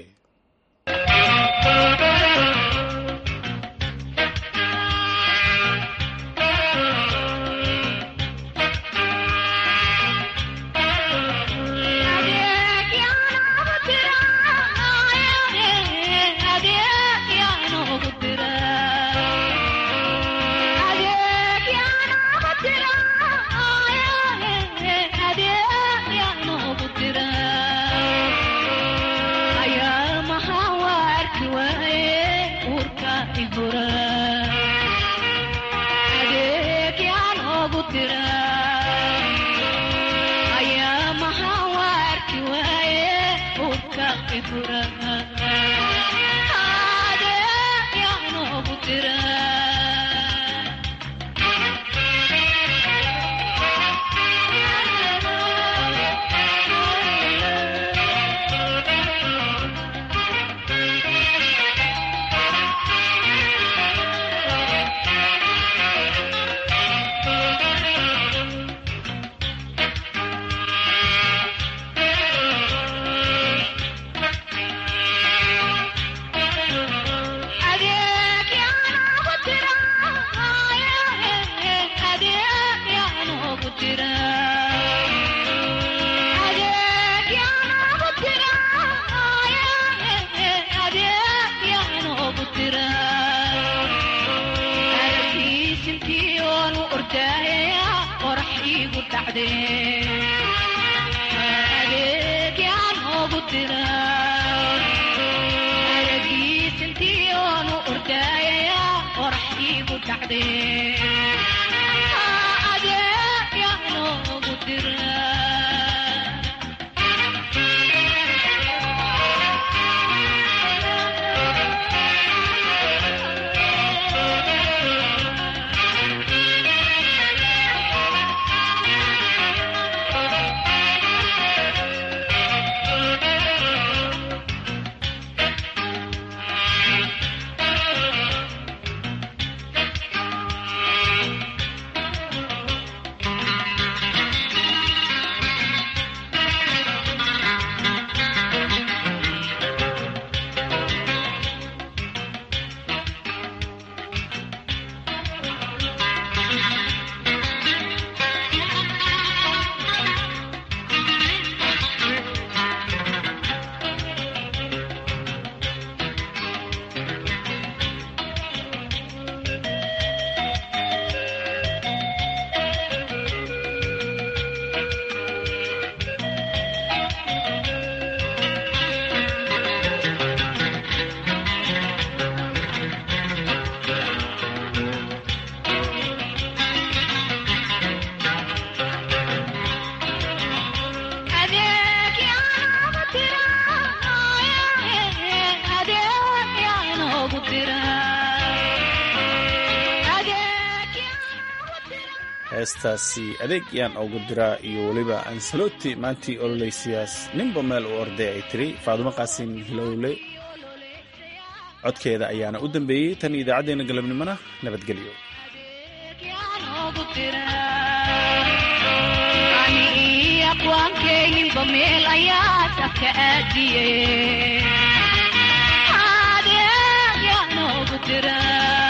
heestaasi adeeg yaan ugu diraa iyo weliba ansaloti maantii ololeysiyaas ninba meel u orday ay tiri faadumo qaasin hilowle codkeeda ayaana u dambeeyey tan idaacaddeenna galabnimona nabadgelyo adeeg yaa noogu dira